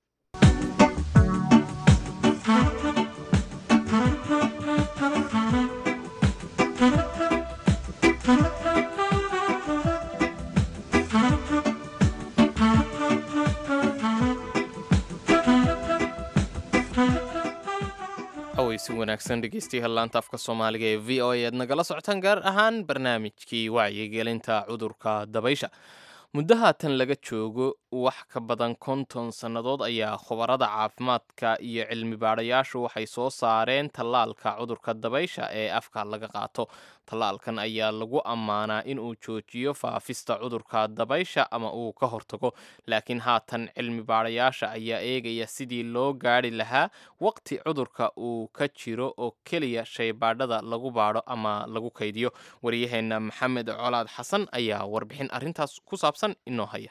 si wanaagsan dhegeystayaal laanta afka soomaaliga ee v o a aad nagala socotaan gaar ahaan barnaamijkii wacyigelinta cudurka dabaysha muddo haatan laga joogo wax ka badan konton sannadood ayaa khubarada caafimaadka iyo cilmi baadhayaashu waxay soo saareen tallaalka cudurka dabaysha ee afka laga qaato tallaalkan ayaa lagu ammaanaa inuu joojiyo faafista cudurka dabaysha ama uu ka hortago laakiin haatan cilmi baadhayaasha ayaa eegaya sidii loo gaadhi lahaa waqti cudurka uu ka jiro oo keliya shaybaadhada lagu baadho ama lagu kaydiyo waryaheena maxamed colaad xasan ayaa warbixin arrintaas ku saabsan inoo haya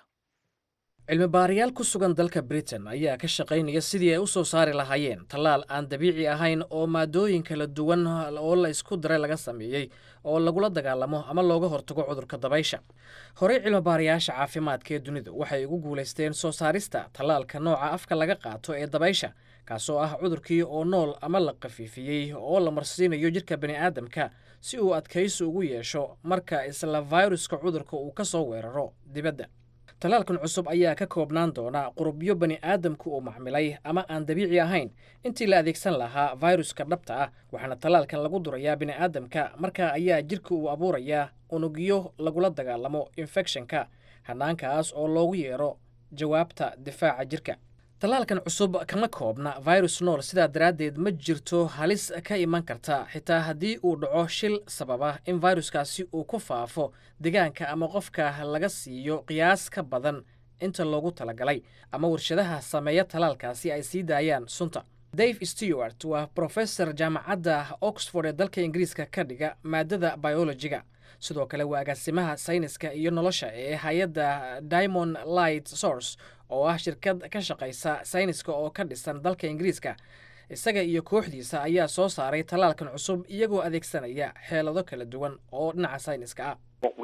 cilmi baarayaal ku sugan dalka britain ayaa ka shaqaynaya sidii ay u soo saari lahaayeen tallaal aan dabiici ahayn oo maadooyin kala duwan oo la isku daray laga sameeyey oo lagula dagaalamo ama looga hortago cudurka dabaysha horey cilmi baarayaasha caafimaadka ee dunidu waxay ugu guulaysteen soo saarista tallaalka nooca afka laga qaato ee dabaysha kaasoo ah cudurkii oo nool ama la khafiifiyey oo la marsiinayo jidhka bani'aadamka si uu adkaysi ugu yeesho marka isla fayruska cudurka uu ka soo weeraro dibadda tallaalkan cusub ayaa ka koobnaan doona qurubyo bani aadamku uu maxmilay ama aan dabiici ahayn intii la adeegsan lahaa fayruska dhabta ah waxaana tallaalkan lagu durayaa bini'aadamka markaa ayaa jidhka uu abuurayaa unugyo lagula dagaalamo infekshanka hanaankaas oo loogu yeero jawaabta difaaca jirka tallaalkan cusub kama koobna virus nool sidaa daraaddeed ma jirto halis ka iman karta xitaa haddii uu dhaco shil sababa in viruskaasi uu ku faafo deegaanka ama qofka laga siiyo qiyaas ka badan inta loogu talagalay ama warshadaha sameeya tallaalkaasi ay sii daayaan sunta dave stewart waa brofesor jaamacadda oxford ee dalka ingiriiska ka dhiga maadada biologiga sidoo kale waa agaasimaha sayniska iyo nolosha ee hay-adda diamond light source oo ah shirkad ka shaqaysa sayniska oo ka dhisan dalka ingiriiska isaga iyo kooxdiisa ayaa soo saaray tallaalkan cusub iyagoo adeegsanaya xeelado kala duwan oo dhinaca sayniska ah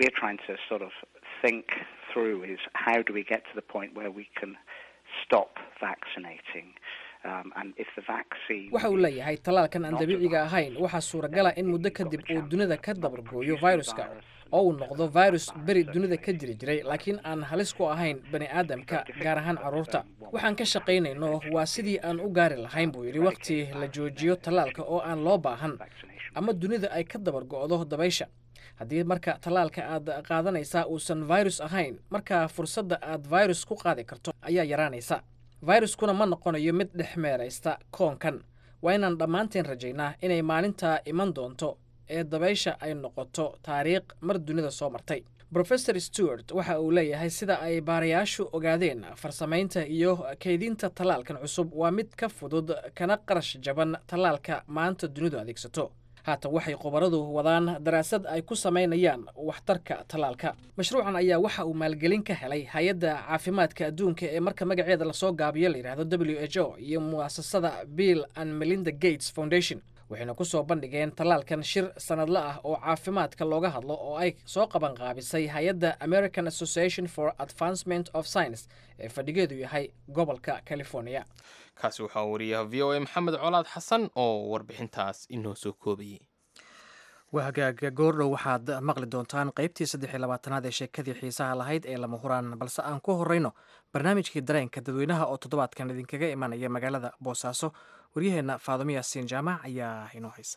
waxa uu leeyahay tallaalkan aan dabiiciga ahayn waxaa suuragala in muddo kadib uu dunida ka dabargooyo viruska oo uu noqdo virus beri dunida ka jiri jiray laakiin aan halis ku ahayn bani aadamka gaar ahaan carruurta waxaan ka shaqaynayno waa sidii aan u gaari lahayn buu yidhi wakhti la joojiyo tallaalka oo aan loo baahan ama dunida ay ka dabargo'do dabaysha haddii marka tallaalka aad qaadanaysaa uusan virus ahayn markaa fursadda aad virus ku qaadi karto ayaa yaraanaysa viruskuna ma noqonayo mid dhex meeraysta koonkan waa inaan dhammaanteen rajaynaa inay maalintaa iman doonto ee dabaysha ay noqoto taariikh mar dunida soo martay rofesor stewart waxa uu leeyahay sida ay baarayaashu ogaadeen farsamaynta iyo kaydinta tallaalkan cusub waa mid ka fudud kana qarash jaban tallaalka maanta dunidu adeegsato haatan waxay khubaradu wadaan daraasad ay ku samaynayaan waxtarka tallaalka mashruucan ayaa waxa uu maalgelin ka helay hay-adda caafimaadka adduunka ee marka magaceeda lasoo gaabiyo la yidhahdo w h o iyo mu'asasada bill and melinda gates foundation waxayna ku soo bandhigeen tallaalkan shir sanadle ah oo caafimaadka looga hadlo oo ay soo qaban qaabisay hay-adda american association for advancement of science ee fadhigeedu yahay gobolka california kaasi waxaa wariyaha v o a maxamed colaad xasan oo warbixintaas inoo soo koobayay waa hagaaga goordhow waxaad maqli doontaan qaybtii saddex iyo labaatanaad ee sheekadii xiisaha lahayd ee lama huraan balse aan ku horreyno barnaamijkii dareenka dadweynaha oo toddobaadkan idinkaga imanaya magaalada boosaaso waryaheenna faadumo yaasiin jaamac ayaa inoo haysa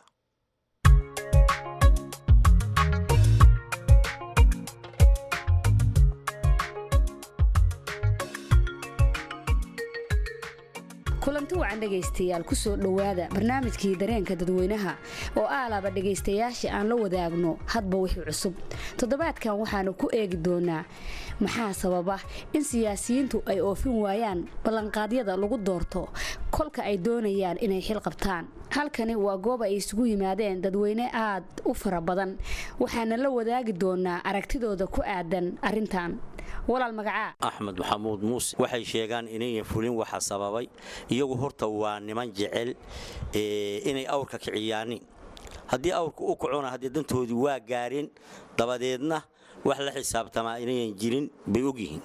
kulanti wacan dhegaystayaal kusoo dhowaada barnaamijkii dareenka dadweynaha oo aalaaba dhegaystayaasha aan la wadaagno hadba wixii cusub toddobaadkan waxaanu ku eegi doonaa maxaa sababa in siyaasiyiintu ay oofin waayaan ballanqaadyada lagu doorto kolka ay doonayaan inay xil qabtaan halkani waa goob ay isugu yimaadeen dadweyne aad u fara badan waxaana la wadaagi doonaa aragtidooda ku aadan arrintan walaal magacaa axmed maxamuud muuse waxay sheegaan inayan fulin waxa sababay iyagu horta waa niman jecel inay awrka kiciyaanin haddii awrka u kacona haddii dantoodii waa gaareen dabadeedna wax la xisaabtamaa inayan jirin bay ogyihiin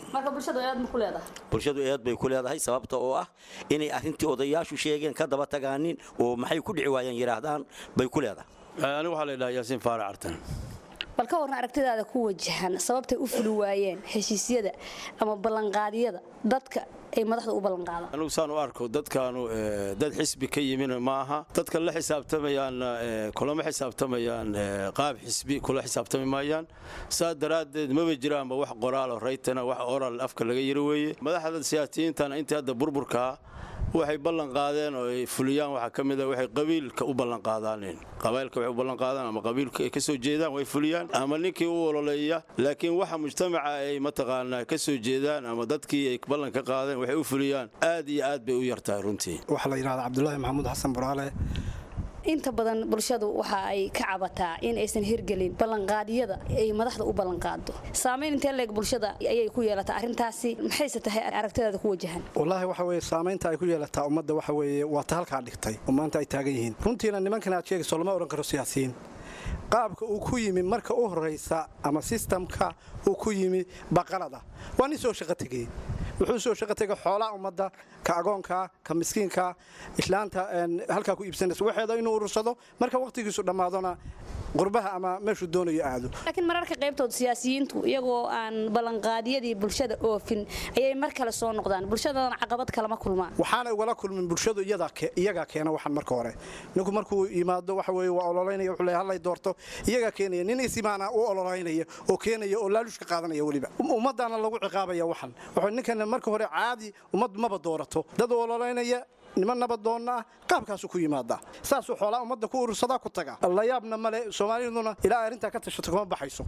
bulshadu eed bay ku leedahay sababta oo ah inay arrintii odayaashu sheegeen ka daba tagaanin oo maxay ku dhici waayeen yidhaahdaan bay ku leedahay anigu waxaa la yidhaha yaasiin faarac artan bal ka warran aragtidaada ku wajahan sababtay u fuli waayeen heshiisyada ama ballanqaadyada dadka ay madaxda u ballanqaadaan anigu saan u arko dadkaanu dad xisbi ka yimin maaha dadka la xisaabtamayaanna kulama xisaabtamayaan qaab xisbi kula xisaabtami maayaan saa daraaddeed maba jiraanba wax qoraalo raytana wax oral afka laga yiri weeye madaxda siyaasiyiintana intii hadda burburkaa waxay ballan qaadeen oo ay fuliyaan waxaa ka mid a waxay qabiilka u ballan qaadaaneen qabailka waxay u ballan qaadaan ama qabiilka ay ka soo jeedaan way fuliyaan ama ninkii u ololeeya laakiin waxa mujtamaca ay mataqaanaa ka soo jeedaan ama dadkii ay ballan ka qaadeen waxay u fuliyaan aad iyo aad bay u yartahay runtii waxaa la yidhahdaa cabdulaahi maxamuud xasan buraale inta badan bulshadu waxa ay ka cabataa in aysan hirgelin ballanqaadyada ay madaxda u ballanqaado saamayn intee leeg bulshada ayay ku yeelataa arrintaasi maxayse tahay aragtidaada ku wajahan wallaahi waxa weye saamaynta ay ku yeelataa ummadda waxa weeye waa ta halkaa dhigtay oo maanta ay taagan yihiin runtiina nimankan aad sheegayso lama odhan karo siyaasiyiin qaabka uu ku yimi marka u horraysa ama sistamka uu ku yimi baqalada waa nin soo shaqo tegey wuxuu soo shaqo tegay xoolaha ummadda ka agoonka ka miskiinka islaanta halkaa ku iibsanaysa waxeeda inuu urursado marka wakhtigiisu dhammaadona qurbaha ama meeshuu doonayo aado laakiin mararka qaybtood siyaasiyiintu iyagoo aan ballanqaadyadii bulshada oofin ayay mar kale soo noqdaan bulshadana caqabad kalama kulmaan waxaana ugala kulmin bulshadu iyagaa keena waxan marka hore ninku markuu yimaado waxa weye waa ololaynaya wuxuu leeyahay hallay doorto iyagaa keenaya nin isimaana u ololaynaya oo keenaya oo laalushka qaadanaya weliba ummaddaana lagu ciqaabaya waxan wuxuu ninkan marka hore caadi ummad maba doorato dad ololaynaya niman nabadoonna ah qaabkaasu ku yimaada saasuu xoolaa ummadda ku urursadaa ku taga la yaabna male soomaaliduna ilaa arrintaa ka tashato kuma baxayso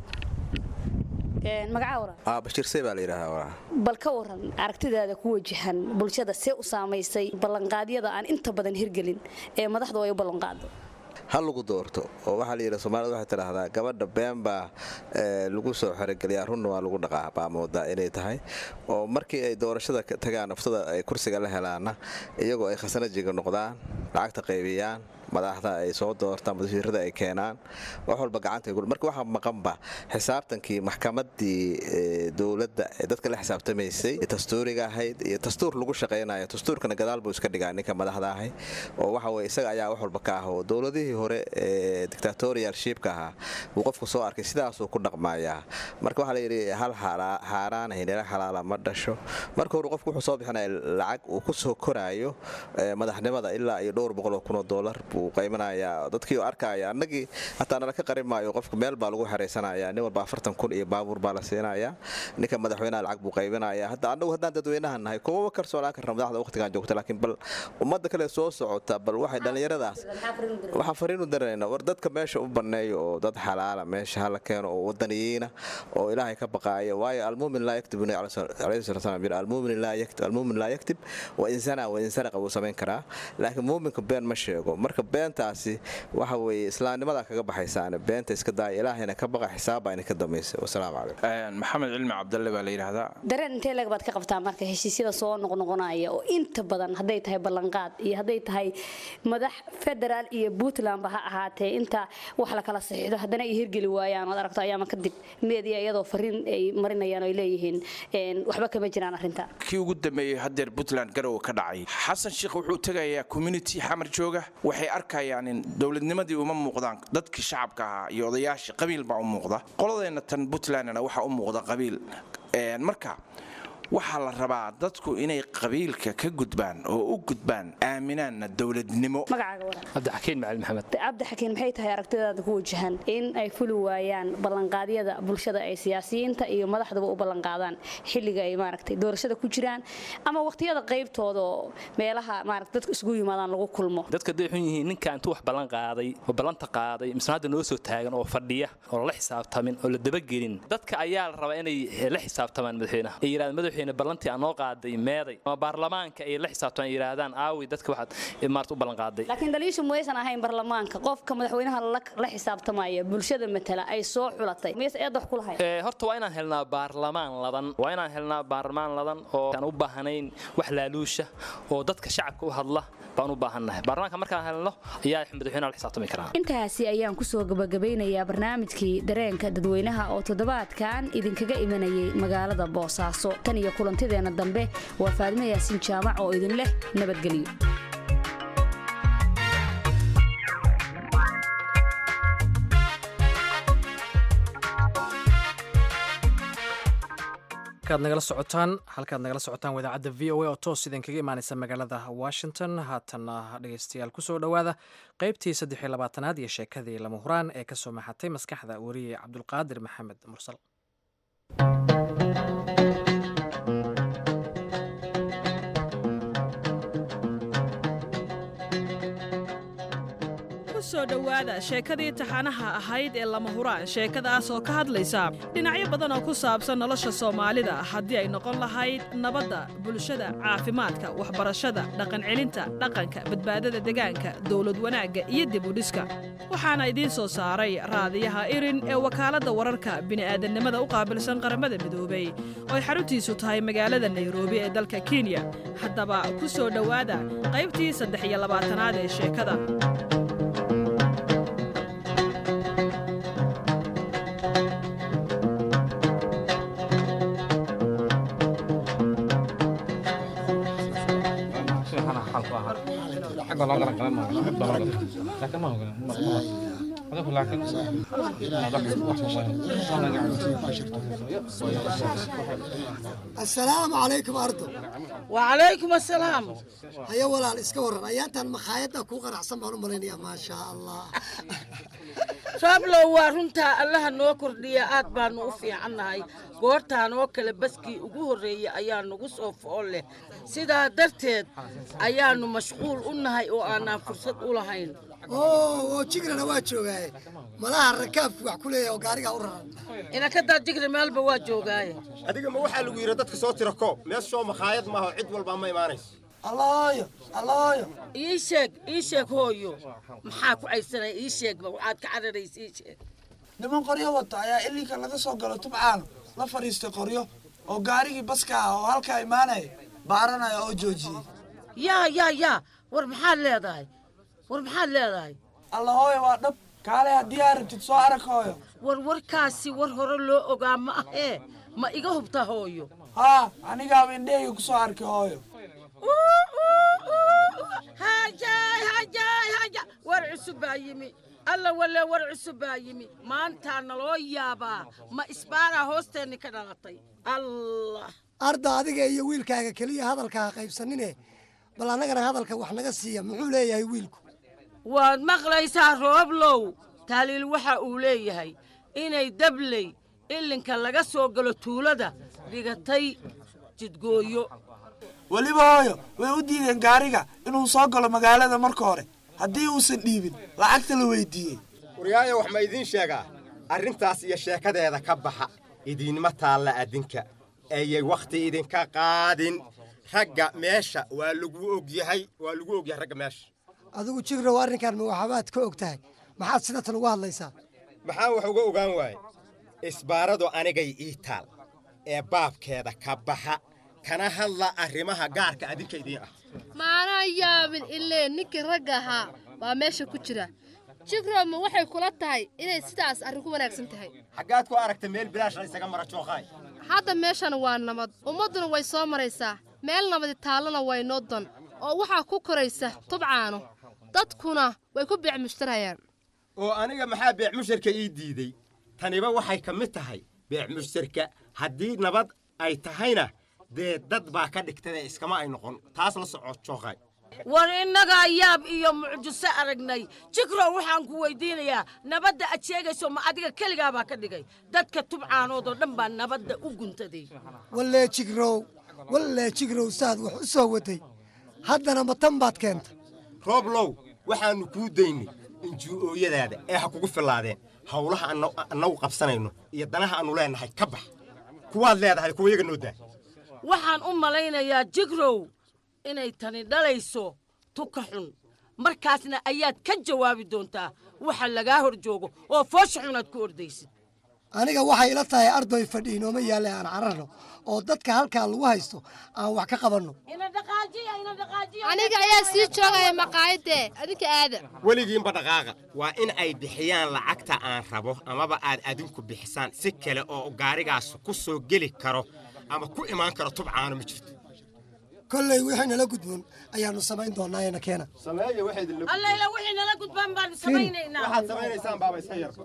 bashiirsey baa la yidhahdaa bal ka waran aragtidaada ku wajahan bulshada see u saamaysay ballanqaadyada aan inta badan hirgelin ee madaxdu ay u ballanqaado ha lagu doorto oo waxaa la yidhi soomaalida waxay tidhaahdaa gabadha been baa lagu soo xerogeliyaa runna waa lagu dhaqaa baa moodaa inay tahay oo markii ay doorashada tagaan naftada ay kursiga la helaanna iyagoo ay khasanajiga noqdaan lacagta qaybiyaan madaxda ay soo doortaan wasiirada ay keenaan wax walba gacanta marka waxaa maqanba xisaabtankii maxkamadii dowladda ee dadka la xisaabtamaysay dastuuriga ahayd iyo dastuur lagu shaqaynayo dastuurkana gadaal buu iska dhigaa ninka madaxda ahay oo waxa weye isaga ayaa wax walba ka ah oo dowladihii hore ee dictatorial shiibka ahaa buu qofku soo arkay sidaasuu ku dhaqmayaa marka waxaa layidhi hal xaaraan hinila xalaala ma dhasho marka hore qofku wuxuu soo bixinaya lacag uu ku soo koraayo madaxnimada ilaa iyo dhowr boqol oo kun oo doolar buu qaybinayaa dadkii arkaya annagii hataa nala ka qarin maayo qofka meel baa lagu xeraysanaya nin walba afartan kun iyo baabuur baa la siinaya ninka madaxweynaha lacag buu qaybinaya hadda annagu haddaan dadweynaha nahay kumaba kalsoonaan karna madaxda waqtigan joogta laakiin bal ummadda kale soo socota bal waxay dhallinyaradaas waxaan fariinu daranayna war dadka meesha u banneeyo oo dad xalaala meesha hala keeno oo wadaniyiina oo ilaahay ka baqaaya waayo almuumin laa yaktib alayhi salatu salam yiri almuumin laa yaktib almuumin laa yaktib wa insana wa insaraqa wuu samayn karaa laakiin muuminka been ma sheego marka beentaasi waxa weeye islaamnimada kaga baxaysaane beenta iska daaya ilaahayna ka baqa xisaabba ina ka dambaysa wasalaamu calaykum maxamed cilmi cabdalle baa la yidhaahdaa dareen intee leeg baad ka qabtaa marka heshiisyada soo noqnoqonaya oo inta badan hadday tahay ballanqaad iyo hadday tahay madax federaal iyo puntlandba ha ahaatee inta wax la kala saxiixdo haddana ay hirgeli waayaan oad aragto ayaama kadib meediya iyadoo fariin ay marinayaan oo ay leeyihiin waxba kama jiraan arrinta kii ugu dambeeyey haddeer puntland garowe ka dhacay xasan sheekh wuxuu tegayaa community xamar jooga waxay arkayaan in dowladnimadii uma muuqdaan dadkii shacabka ahaa iyo odayaashii qabiil baa u muuqda qoladeenna tan puntlandna waxaa u muuqda qabiil marka waxaa la rabaa dadku inay qabiilka ka gudbaan oo u gudbaan aaminaanna dowladnimo cabdixakiin macali maxamed cabdixakiin maxay tahay aragtidaada ku wajahan in ay fuli waayaan ballanqaadyada bulshada ay siyaasiyiinta iyo madaxdaba u ballanqaadaan xilliga ay maaragtay doorashada ku jiraan ama waqtiyada qaybtooda oo meelaha maaragtay dadku isugu yimaadaan lagu kulmo dadka haday xun yihiin ninka intuu wax ballan qaaday oo ballanta qaaday misna hadda noo soo taagan oo fadhiya oo lala xisaabtamin oo la dabagelin dadka ayaa la rabaa inay la xisaabtamaan madaxweynaha ay yidhahdaan madaxweyne ballantii aan noo qaaday meeday ama baarlamaanka ay la xisaabtamaan ay yidhaahdaan aawi dadka waxaad maarta u ballan qaaday laakiin daliishu maysan ahayn baarlamaanka qofka madaxweynaha la xisaabtamaya bulshada matala ay soo xulatay mayse eed wax ku lahayn horta waa inaan helnaa baarlamaan ladan waa inaan helnaa baarlamaan ladan oo aan u baahnayn wax laaluusha oo dadka shacabka u hadla baan u baahannahay baarlamaanka markaan helno ayaa madaxweynaha la xisaabtami karaa intaasi ayaan kusoo gabagabeynayaa barnaamijkii dareenka dadweynaha oo toddobaadkan idinkaga imanayay magaalada boosaaso tan iyo kulantideenna dambe waa faadimo yaasiin jaamac oo idin leh nabadgelyo halkaad nagala socotaan halkaad nagala socotaan wadaacadda v o a oo toos idinkaga imaaneysa magaalada washington haatanna dhegeystayaal kusoo dhowaada qeybtii saddex iyo labaatanaad iyo sheekadii lama huraan ee kasoo maxatay maskaxda wariye cabdulqaadir maxamed mursal kusoo dhowaada sheekadii taxanaha ahayd ee lama huraan sheekadaas oo ka hadlaysa dhinacyo badan oo ku saabsan nolosha soomaalida haddii ay noqon lahayd nabadda bulshada caafimaadka waxbarashada dhaqancelinta dhaqanka badbaadada degaanka dowlad wanaagga iyo dibudhiska waxaana idiin soo saaray raadiyaha irin ee wakaaladda wararka bini'aadannimada u qaabilsan qaramada midoobay oo ay xaruntiisu tahay magaalada nairobi ee dalka kenya haddaba ku soo dhowaada qaybtii saddex iyo labaatanaad ee sheekada asalaamu calaykum ardo wacalaykum asalaam haya walaal iska waran ayaantan makhaayadda kuu qanacsan baan u malaynayaa maasha allah rooblow waa runtaa allaha noo kordhiya aad baanu u fiicannahay goortaan oo kale baskii ugu horreeyey ayaa nagu soo fool leh sidaa darteed ayaannu mashquul u nahay oo aanaan fursad u lahayn oo jigrana waa joogaaye malaha rakaabku wax ku leeyahay oo gaarigaa u raran inakadaa jigri meelba waa joogaaye adiga ma waxaa lagu yidhi dadka soo tira koob mees shoo makhaayad maaha oo cid walbaa ma imaanayso allaayo allaayo ii sheeg ii sheeg hooyo maxaa ku caysanaya ii sheegba waxaad ka cararaysa ii sheeg niman qoryo wata ayaa ilinka laga soo galo tubcaano la fadhiistay qoryo oo gaarigii baska ah oo halkaa imaanaya baaranaya oo joojiyey yaa yaa yaa war maxaad leedahay war maxaad leedahay alla hooyo waa dhab kaale haddii aa rabtid soo arag hooyo war warkaasi war hore loo ogaa ma ahee ma iga hubta hooyo haa anigaaba indheheyga ku soo arkay hooyo hajaay hajaay haja war cusub baa yimi alla walle war cusub baa yimi maantaa naloo yaabaa ma isbaaraa hoosteenni ka dhalatay allah arda adiga iyo wiilkaaga keliya hadalka ha qaybsanine bal annagana hadalka wax naga siiya muxuu leeyahay wiilku waad maqlaysaa rooblow taaliil waxa uu leeyahay inay dabley ilinka laga soo galo tuulada dhigatay jidgooyo weliba hooyo way u diideen gaariga inuu soo galo magaalada marka hore haddii uusan dhiibin lacagta la weydiiyey waryaayo wax ma idiin sheegaa arrintaas iyo sheekadeeda ka baxa idiinma taalla adinka ayay wakhti idinka qaadin ragga meesha waa lagu ogyahay waa lagu ogyahay ragga meesha adigu jigrow arrinkan ma waxbaad ka og tahay maxaad sida tan uga hadlaysaa maxaan wax uga ogaan waaye isbaaradu anigay ii taal ee baabkeeda ka baxa kana hadla arrimaha gaarka adinka idiin ah maanaa yaabin ilee ninkii ragga ahaa baa meesha ku jira jigroma waxay kula tahay inay sidaas arrin ku wanaagsan tahay xaggaad ku aragta meel bilaashna isaga mara jooqaay hadda meeshana waa nabad ummadduna way soo maraysaa meel nabadi taallana way noo dan oo waxaa ku koraysa tubcaano dadkuna way ku beec mushtarayaan oo aniga maxaa beec musharka ii diidey taniba waxay ka mid tahay beec mushtarka haddii nabad ay tahayna dee dad baa ka dhigtade iskama ay noqon taas la soco jooqay war innagaa yaab iyo mucjiso aragnay jikrow waxaan ku weydiinayaa nabadda aad sheegayso ma adiga keligaabaa ka dhigay dadka tubcaanood oo dhan baa nabadda u guntaday wallee jigrow wallee jigrow saad wax u soo waday haddana ma tan baad keentay rooblow waxaannu kuu daynay injuu'ooyadaada ee ha kugu fillaadeen howlaha annagu qabsanayno iyo danaha aannu leennahay ka bax kuwaad leedahay kuwa iyaga noo daa waxaan u malaynayaa jigrow inay tani dhalayso tuka xun markaasna ayaad ka jawaabi doontaa waxa lagaa hor joogo oo foosha xunaad ku ordaysid aniga waxay ila tahay ardoy fadhi inooma yaalle aan cararno oo dadka halkaa lagu haysto aan wax ka qabanno aniga ayaa sii joogaya maqaayadee adinka aada weligiinba dhaqaaqa waa in ay bixiyaan lacagta aan rabo amaba aad adinku bixisaan si kale oo gaarigaas ku soo geli karo ama ku imaan karo tubcaano ma jirto kolley wixii nala gudboon ayaannu samayn doonnaa eena keena allayla wixii nala gudbaan baanu samaynaynaa waxaad samaynaysaan baaba iska yarba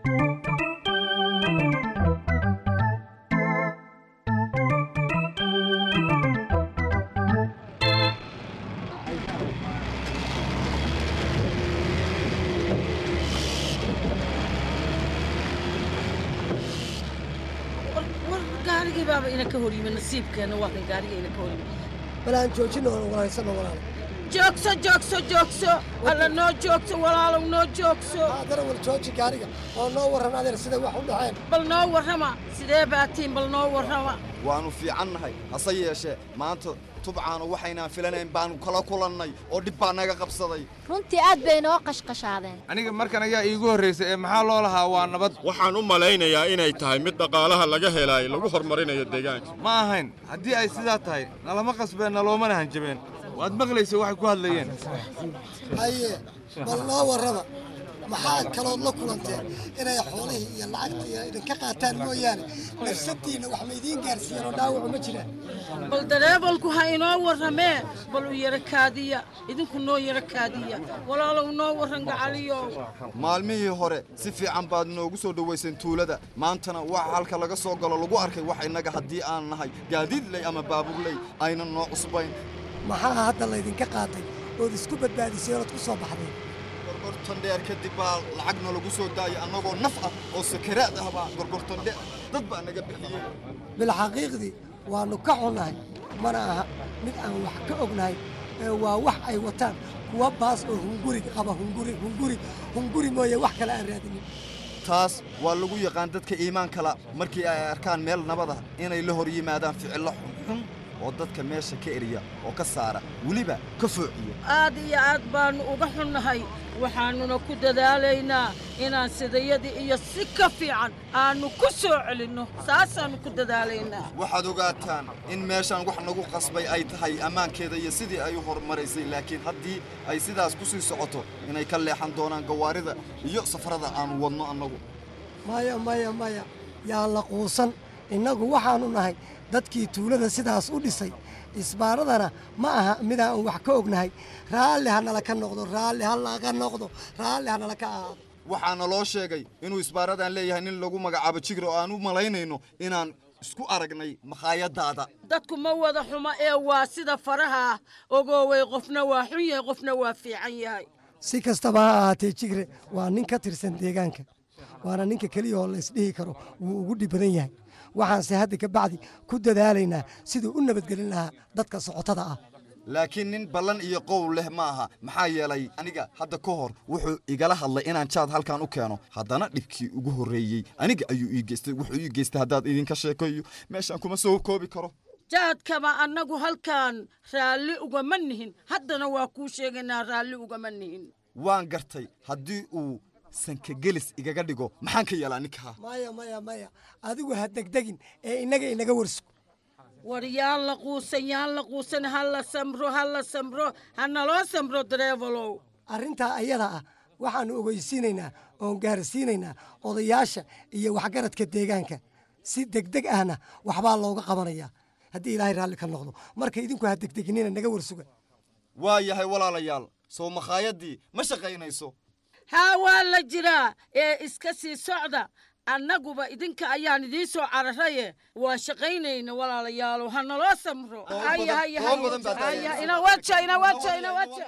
war gaarigii baaba ina ka hor yimi nasiibkeenna waa kan gaariga ina ka hor yimi bal aan joojinno oon walaysano walaalo joogso joogso joogso alla noo joogso walaalow noo joogso haddana war jooji gaariga oo noo warran adeer siday wax u dhaceen bal noo warrama sidee baatiin bal noo warrama waannu fiicannahay hase yeeshee maanta tubcaanu waxaynaan filanayn baannu kala kulannay oo dhib baa naga qabsaday runtii aad bay noo qashqashaadeen aniga markan ayaa iigu horraysay ee maxaa loo lahaa waa nabad waxaan u malaynayaa inay tahay mid dhaqaalaha laga helaayo lagu horumarinayo deegaanka ma ahayn haddii ay sidaa tahay nalama qasbeen naloomana hanjabeen waad maqlaysa waxay ku hadlayeen haye bal noo warrama maxaa kalood la kulanteen inay xoolihii iyo lacagtii idinka qaataan mooyaane nafsadiinna wax ma idiin gaarsiiyeen oo dhaawacu ma jiraan bal dareebalku ha inoo warramee bal u yara kaadiya idinku noo yara kaadiya walaalow noo warran gacaliyow maalmihii hore si fiican baad noogu soo dhowayseen tuulada maantana waxa halka laga soo galo lagu arkay wax innaga haddii aan nahay gaadiidley ama baabuurley aynan noo cusbayn maxaa hadda laydinka qaatay ood isku badbaadisay ood ku soo baxdeen gorgortan dheer kadib baa lacagna lagu soo daayay annagoo naf ah oo sakaraad ah baa gorgortan dheer dad baa naga bixiyey bilxaqiiqdii waannu ka xunnahay mana aha mid aan wax ka ognahay ee waa wax ay wataan kuwa baas oo hunguri qaba hunguri hunguri hunguri mooye wax kale aan raadinin taas waa lagu yaqaan dadka iimaankala markii ay arkaan meel nabad ah inay la hor yimaadaan ficillo xunxun oo dadka meesha ka eriya oo ka saara weliba ka foociya aad iyo aad baannu uga xunnahay waxaannuna ku dadaalaynaa inaan sidayadii iyo si ka fiican aannu ku soo celinno saasaannu ku dadaalaynaa waxaad ogaataan in meeshaan wax nagu qasbay ay tahay ammaankeeda iyo sidii ay u horumaraysay laakiin haddii ay sidaas ku sii socoto inay ka leexan doonaan gawaarida iyo safarada aanu wadno annagu maya maya maya yaan la quusan innagu waxaannu nahay dadkii tuulada sidaas u dhisay isbaaradana ma aha midaan wax ka ognahay raalli ha nala ka noqdo raalli ha laga noqdo raalli ha nala ka ahaado waxaana loo sheegay inuu isbaaradan leeyahay nin lagu magacaabo jigre oo aan u malaynayno inaan isku aragnay makhaayadaada dadku ma wada xumo ee waa sida faraha ah ogoowey qofna waa xun yahay qofna waa fiican yahay si kastaba ha ahaatee jigre waa nin ka tirsan deegaanka waana ninka keliya oo laysdhihi karo wuu ugu dhib badan yahay waxaanse hadda ka bacdi ku dadaalaynaa siduu u nabadgelin lahaa dadka socotada ah laakiin nin ballan iyo qowl leh ma aha maxaa yeelay aniga hadda ka hor wuxuu igala hadlay inaan jaad halkan u keeno haddana dhibkii ugu horreeyey aniga ayuu ii geystay wuxuu ii geystay haddaad idinka sheekayo meeshaan kuma soo koobi karo jaadkaba annagu halkan raalli ugama nihin haddana waa kuu sheegaynaa raalli ugama nihin waan gartay haddii uu sankagelis igaga dhigo maxaan ka yeelaa ninkaa maya maya maya adigu ha degdegin ee innaga inaga warso war yaan la quusan yaan la quusan ha la samro ha la samro ha naloo samro dareevalow arrintaa ayada ah waxaannu ogeysiinaynaa oon gaarsiinaynaa odayaasha iyo waxgaradka deegaanka si degdeg ahna waxbaa looga qabanayaa haddii ilaahay raalli ka noqdo marka idinku ha degdeginina naga warsuga waa yahay walaalayaal soo makhaayadii ma shaqaynayso haa waa la jiraa ee iska sii socda annaguba idinka ayaan idiin soo cararaye waa shaqaynayna walaalayaalo ha naloo samro haya haya toban badan baad haya inawaja inawaja inawaja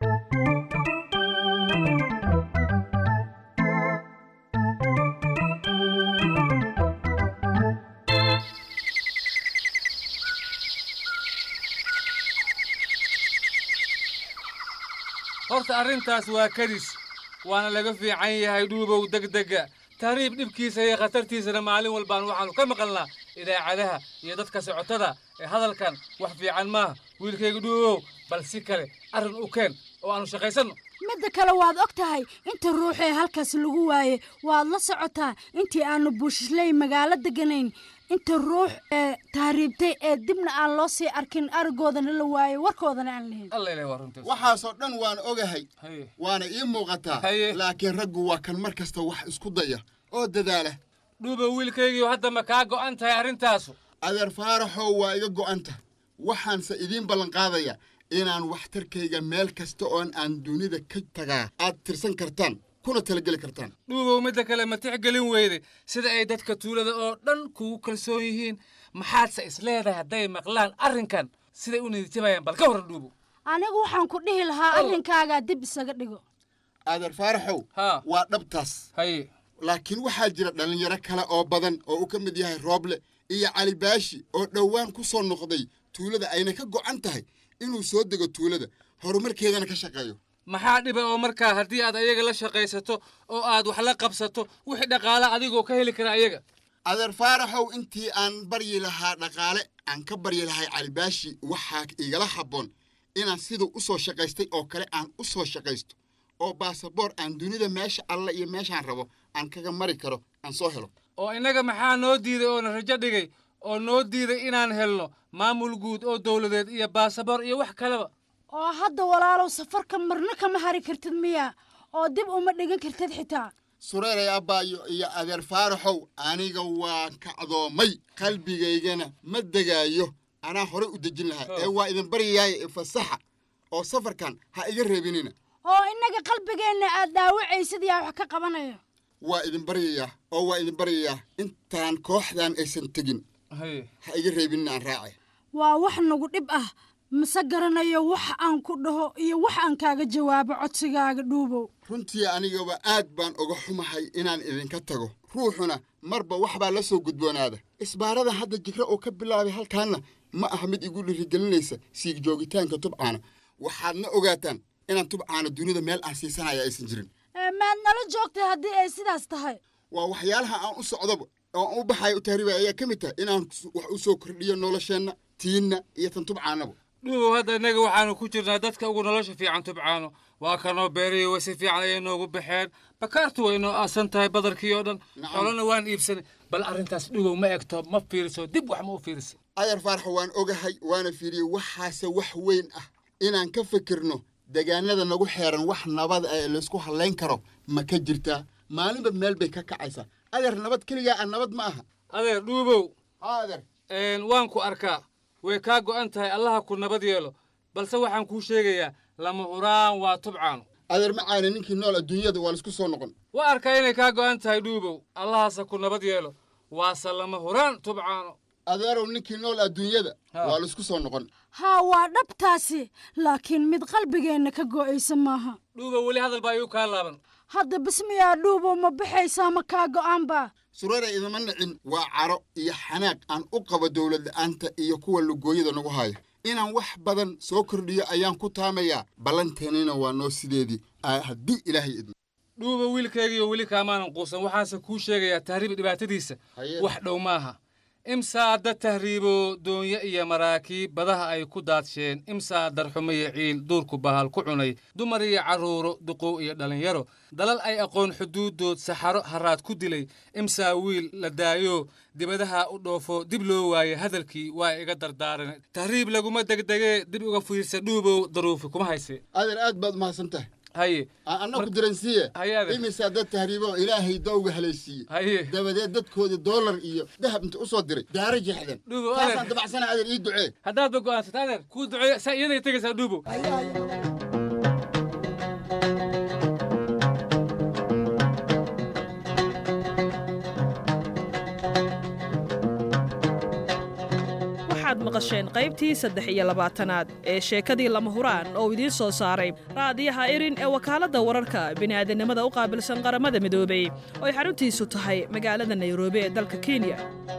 horta arrintaas waa kadis waana laga fiican yahay dhuubow degdega tahriib dhibkiisa iyo khatartiisana maalin walbaan waxaannu ka maqalnaa idaacadaha iyo dadka socotada ee hadalkan wax fiican maaha wiilkayga dhuubow bal si kale arrin u keen oo aannu shaqaysanno midda kale waad og tahay inta ruux ee halkaas lagu waaye waad la socotaa intii aanu buushisley magaalo deganayn inta ruux ee tahriibtay ee dibna aan loo sii arkin arigoodana la waayey warkoodana aan lahayn waxaasoo dhan waan ogahay waana ii muuqataa laakiin raggu waa kan mar kasta wax isku daya oo dadaala dhuuba wiilkaygiiyo hadda ma kaa go'an tahay arrintaasu adeer faaraxow waa iga go'anta waxaanse idiin ballanqaadaya inaan waxtarkayga meel kasta oon aan dunida ka tagaa aad tirsan kartaan kuna talageli kartaan dhuubow midda kale ma tixgelin weyday sida ay dadka tuulada oo dhan kugu kalsoon yihiin maxaadse isleedahay hadday maqlaan arrinkan siday u niyadjabayaan bal ka horran dhuubow anigu waxaan ku dhihi lahaa arrinkaagaa dib isaga dhigo adeer faaraxow waa dhabtaas laakiin waxaa jira dhallinyaro kale oo badan oo uu ka mid yahay rooble iyo cali baashi oo dhowaan ku soo noqday tuulada ayna ka go'an tahay inuu soo dego tuulada horumarkeedana ka shaqeeyo maxaa dhiba oo markaa haddii aad ayaga la shaqaysato oo aad wax la qabsato wixii dhaqaala adigoo ka heli kara ayaga adeer faaraxow intii aan baryi lahaa dhaqaale aan ka baryi lahay calibaashi waxaa igala habboon inaan siduu u soo shaqaystay oo kale aan u soo shaqaysto oo baasaboor aan dunida meesha alle iyo meeshaan rabo aan kaga mari karo aan soo helo oo innaga maxaa noo diiday oona rajo dhigay oo noo diiday inaan helno maamul guud oo dowladeed iyo baasaboor iyo wax kaleba oo hadda walaalow safarka marna kama hari kartid miya oo dib uma dhigan kartid xitaa sureeray abbaayo iyo adeer faaraxow aniga waan kacdoomay qalbigaygana ma degaayo anaa horey u dejin lahaa ee waa idin baryayaaya ifasaxa oo safarkan ha iga reebinina oo innaga qalbigeenna aad dhaawacaysid yaa wax ka qabanayo waa idin baryayaa oo waa idin baryayaa intaan kooxdan aysan tegin ha iga reebinina aan raacay waa wax nagu dhib ah mase garanayo wax aan ku dhaho iyo wax aan kaaga jawaabo codsigaaga dhuubow runtii anigaba aad baan uga xumahay inaan idinka tago ruuxuna marba wax baa la soo gudboonaada isbaarada hadda jira oo ka bilaabay halkaanna ma aha mid igu dhirigelinaysa siig joogitaanka tubcaana waxaadna ogaataan inaan tubcaana dunida meel aan siisanaya aysan jirin maad nala joogtay haddii ay sidaas tahay waa waxyaalaha aan u socdoba oo aan u baxayo u tahriibaya ayaa ka mid tahay inaan wax u soo kordhiyo nolosheenna tiinna iyo tan tubcaanaba dhuubow hadda innaga waxaanu ku jirnaa dadka ugu nolosha fiican tubcaano waa kanoo beeriyo way si fiican ayay noogu baxeen bakaartu way noo aasan tahay badarkii oo dhan xoolana waan iibsanay bal arrintaas dhugow ma egto ma fiiriso dib wax ma u fiirisa ayar faarax waan ogahay waana fiiriyey waxaase wax weyn ah inaan ka fikirno deegaanada nagu xeeran wax nabad ee laysku hallayn karo ma ka jirtaa maalinba meel bay ka kacaysaa adeer nabad keligaa ah nabad ma aha adeer dhuubow adeer waan ku arkaa way kaa go'an tahay allaha ku nabad yeelo balse waxaan kuu sheegayaa lama huraan waa tubcaano adeer macaane ninkii nool adduunyada waa laisku soo noqon waa arkaa inay kaa go'an tahay dhuubow allahaase ku nabad yeelo waase lama huraan tubcaano adeerow ninkii nool adduunyada waa laisku soo noqon haa waa dhabtaasi laakiin mid qalbigeenna ka go'aysa maaha dhuubow weli hadal baa igu kaa laaban hadda bismiyaa dhuubow ma baxaysaa ma kaa go'aanba sureera idama nicin waa caro iyo xanaaq aan u qabo dowlad la'aanta iyo kuwa lugooyada nagu haya inaan wax badan soo kordhiyo ayaan ku taamayaa ballanteennina waa noo sideedii haddii ilaahay idmo dhuuba wiilkaygiiyo weli kaamaanan quusan waxaanse kuu sheegayaa tahriib dhibaatadiisa wax dhow maaha imsaa dad tahriibo doonyo iyo maraakiib badaha ay ku daadsheen imsaa darxumo iyo ciil duurku bahal ku cunay dumar iyo carruuro duqow iyo dhallinyaro dalal ay aqoon xuduuddood saxaro haraad ku dilay imsaa wiil la daayo dibadaha u dhoofo dib loo waaye hadalkii waa iga dardaaran tahriib laguma degdegee dib uga fiirsa dhuubow daruufi kuma hayse adeer aad baad mahadsan tahay haye anna ku diransiiye imisaa dad tahriibo ilaahay dawga halaysiiye dabadeed dadkoodii doolar iyo dahab inta u soo diray daara jeexdeen taasaan dabacsana adeer ii ducee haddaadba go'aansata adeer kuu duceeyo saa iyaday tegaysaa dhuubow waxaad maqasheen qaybtii saddex iyo labaatanaad ee sheekadii lama huraan oo idiin soo saaray raadiyaha irin ee wakaaladda wararka bini'aadanimada u qaabilsan qaramada midoobey oo ay xaruntiisu tahay magaalada nairobi ee dalka kenya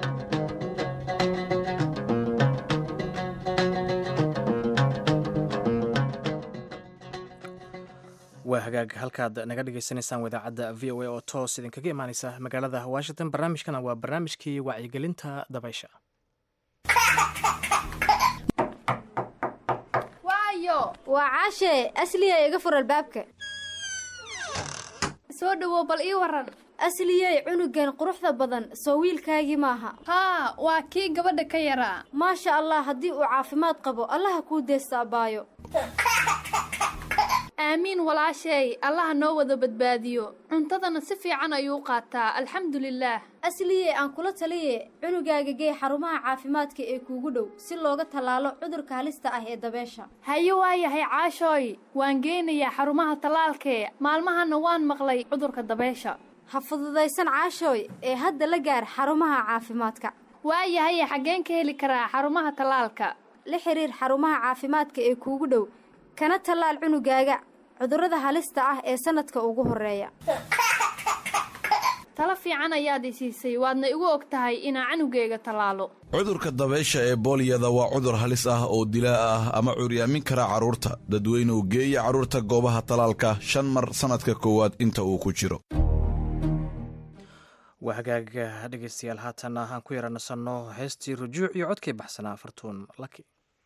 waa hagaag halkaad naga dhagaysanaysaan wadaacadda v o a oo toos idinkaga imaaneysa magaalada washington barnaamijkana waa barnaamijkii wacyigelinta dabaysha waayo waa caashe asliya iga fur albaabka soo dhowow bal ii waran asliyey cunugan quruxda badan soo wiilkaagii maaha haa waa kii gabadha ka yaraa maasha allah haddii uu caafimaad qabo allaha kuu deesta abbaayo aamiin walaasheey allaha noo wada badbaadiyo cuntadana si fiican ayuu qaataa alxamdulilaah asliyey aan kula taliye cunugaaga gee xarumaha caafimaadka ee kuugu dhow si looga tallaalo cudurka halista ah ee dabeesha haye waayahay caashooy waan geynayaa xarumaha tallaalkee maalmahana waan maqlay cudurka dabeesha ha fududaysan caashooy ee hadda la gaar xarumaha caafimaadka waayahaye xaggeen ka heli karaa xarumaha tallaalka la xiriir xarumaha caafimaadka ee kuugu dhow kana tallaal cunugaaga cudurrada halista ah ee sanadka ugu horeeya talo fiican ayaad i siisay waadna igu og tahay inaa canugeyga tallaalo cudurka dabaysha ee booliyada waa cudur halis ah oo dilaa ah ama curyaamin kara carruurta dadweynuhu geeya carruurta goobaha tallaalka shan mar sannadka koowaad inta uu ku jiro waa hagaag dhegaystayaal haatan aan ku yara nasanno heestii rujuuc iyo codkii baxsanaa fartuun laki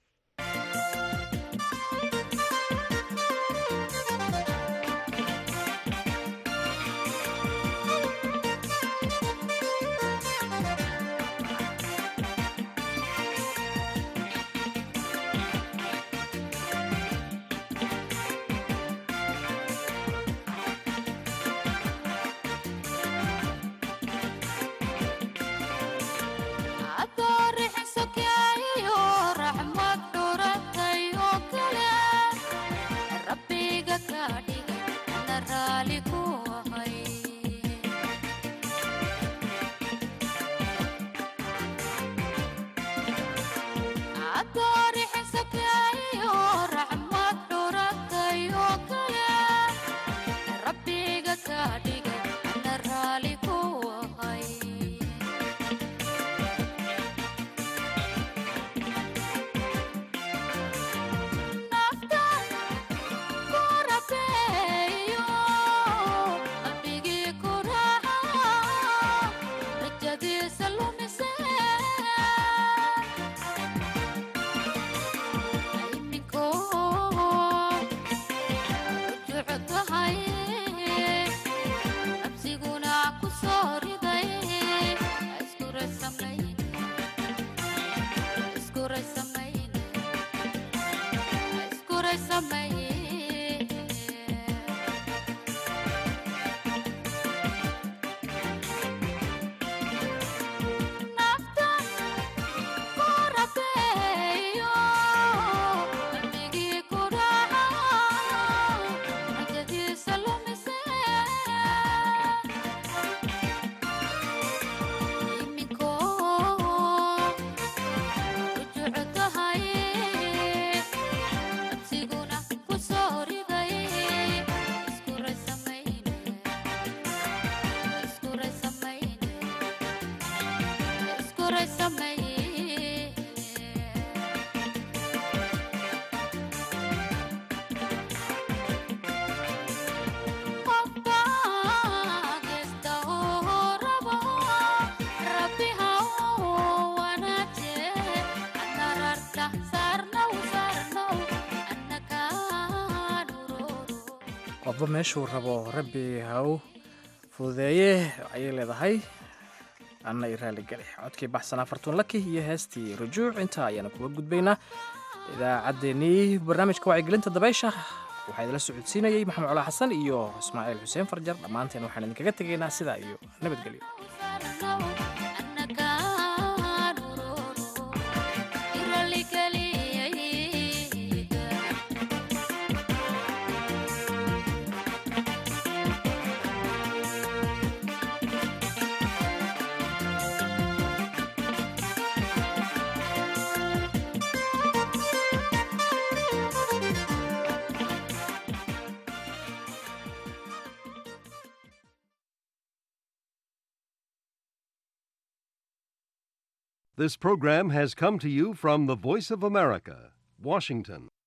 qofba meeshuu rabo rabbi haw fududeeye ayay leedahay anna i raaligeli codkii baxsanaa fartuun laki iyo heestii rujuuc intaa ayaana kuga gudbaynaa idaacaddeenii barnaamijka wacyigelinta dabaysha waxaa idila socodsiinayey maxamed colaa xasan iyo ismaaciil xuseen farjar dhammaanteen waxaan idinkaga tegaynaa sidaa iyo nabadgelyo This program has come to you from the Voice of America, Washington.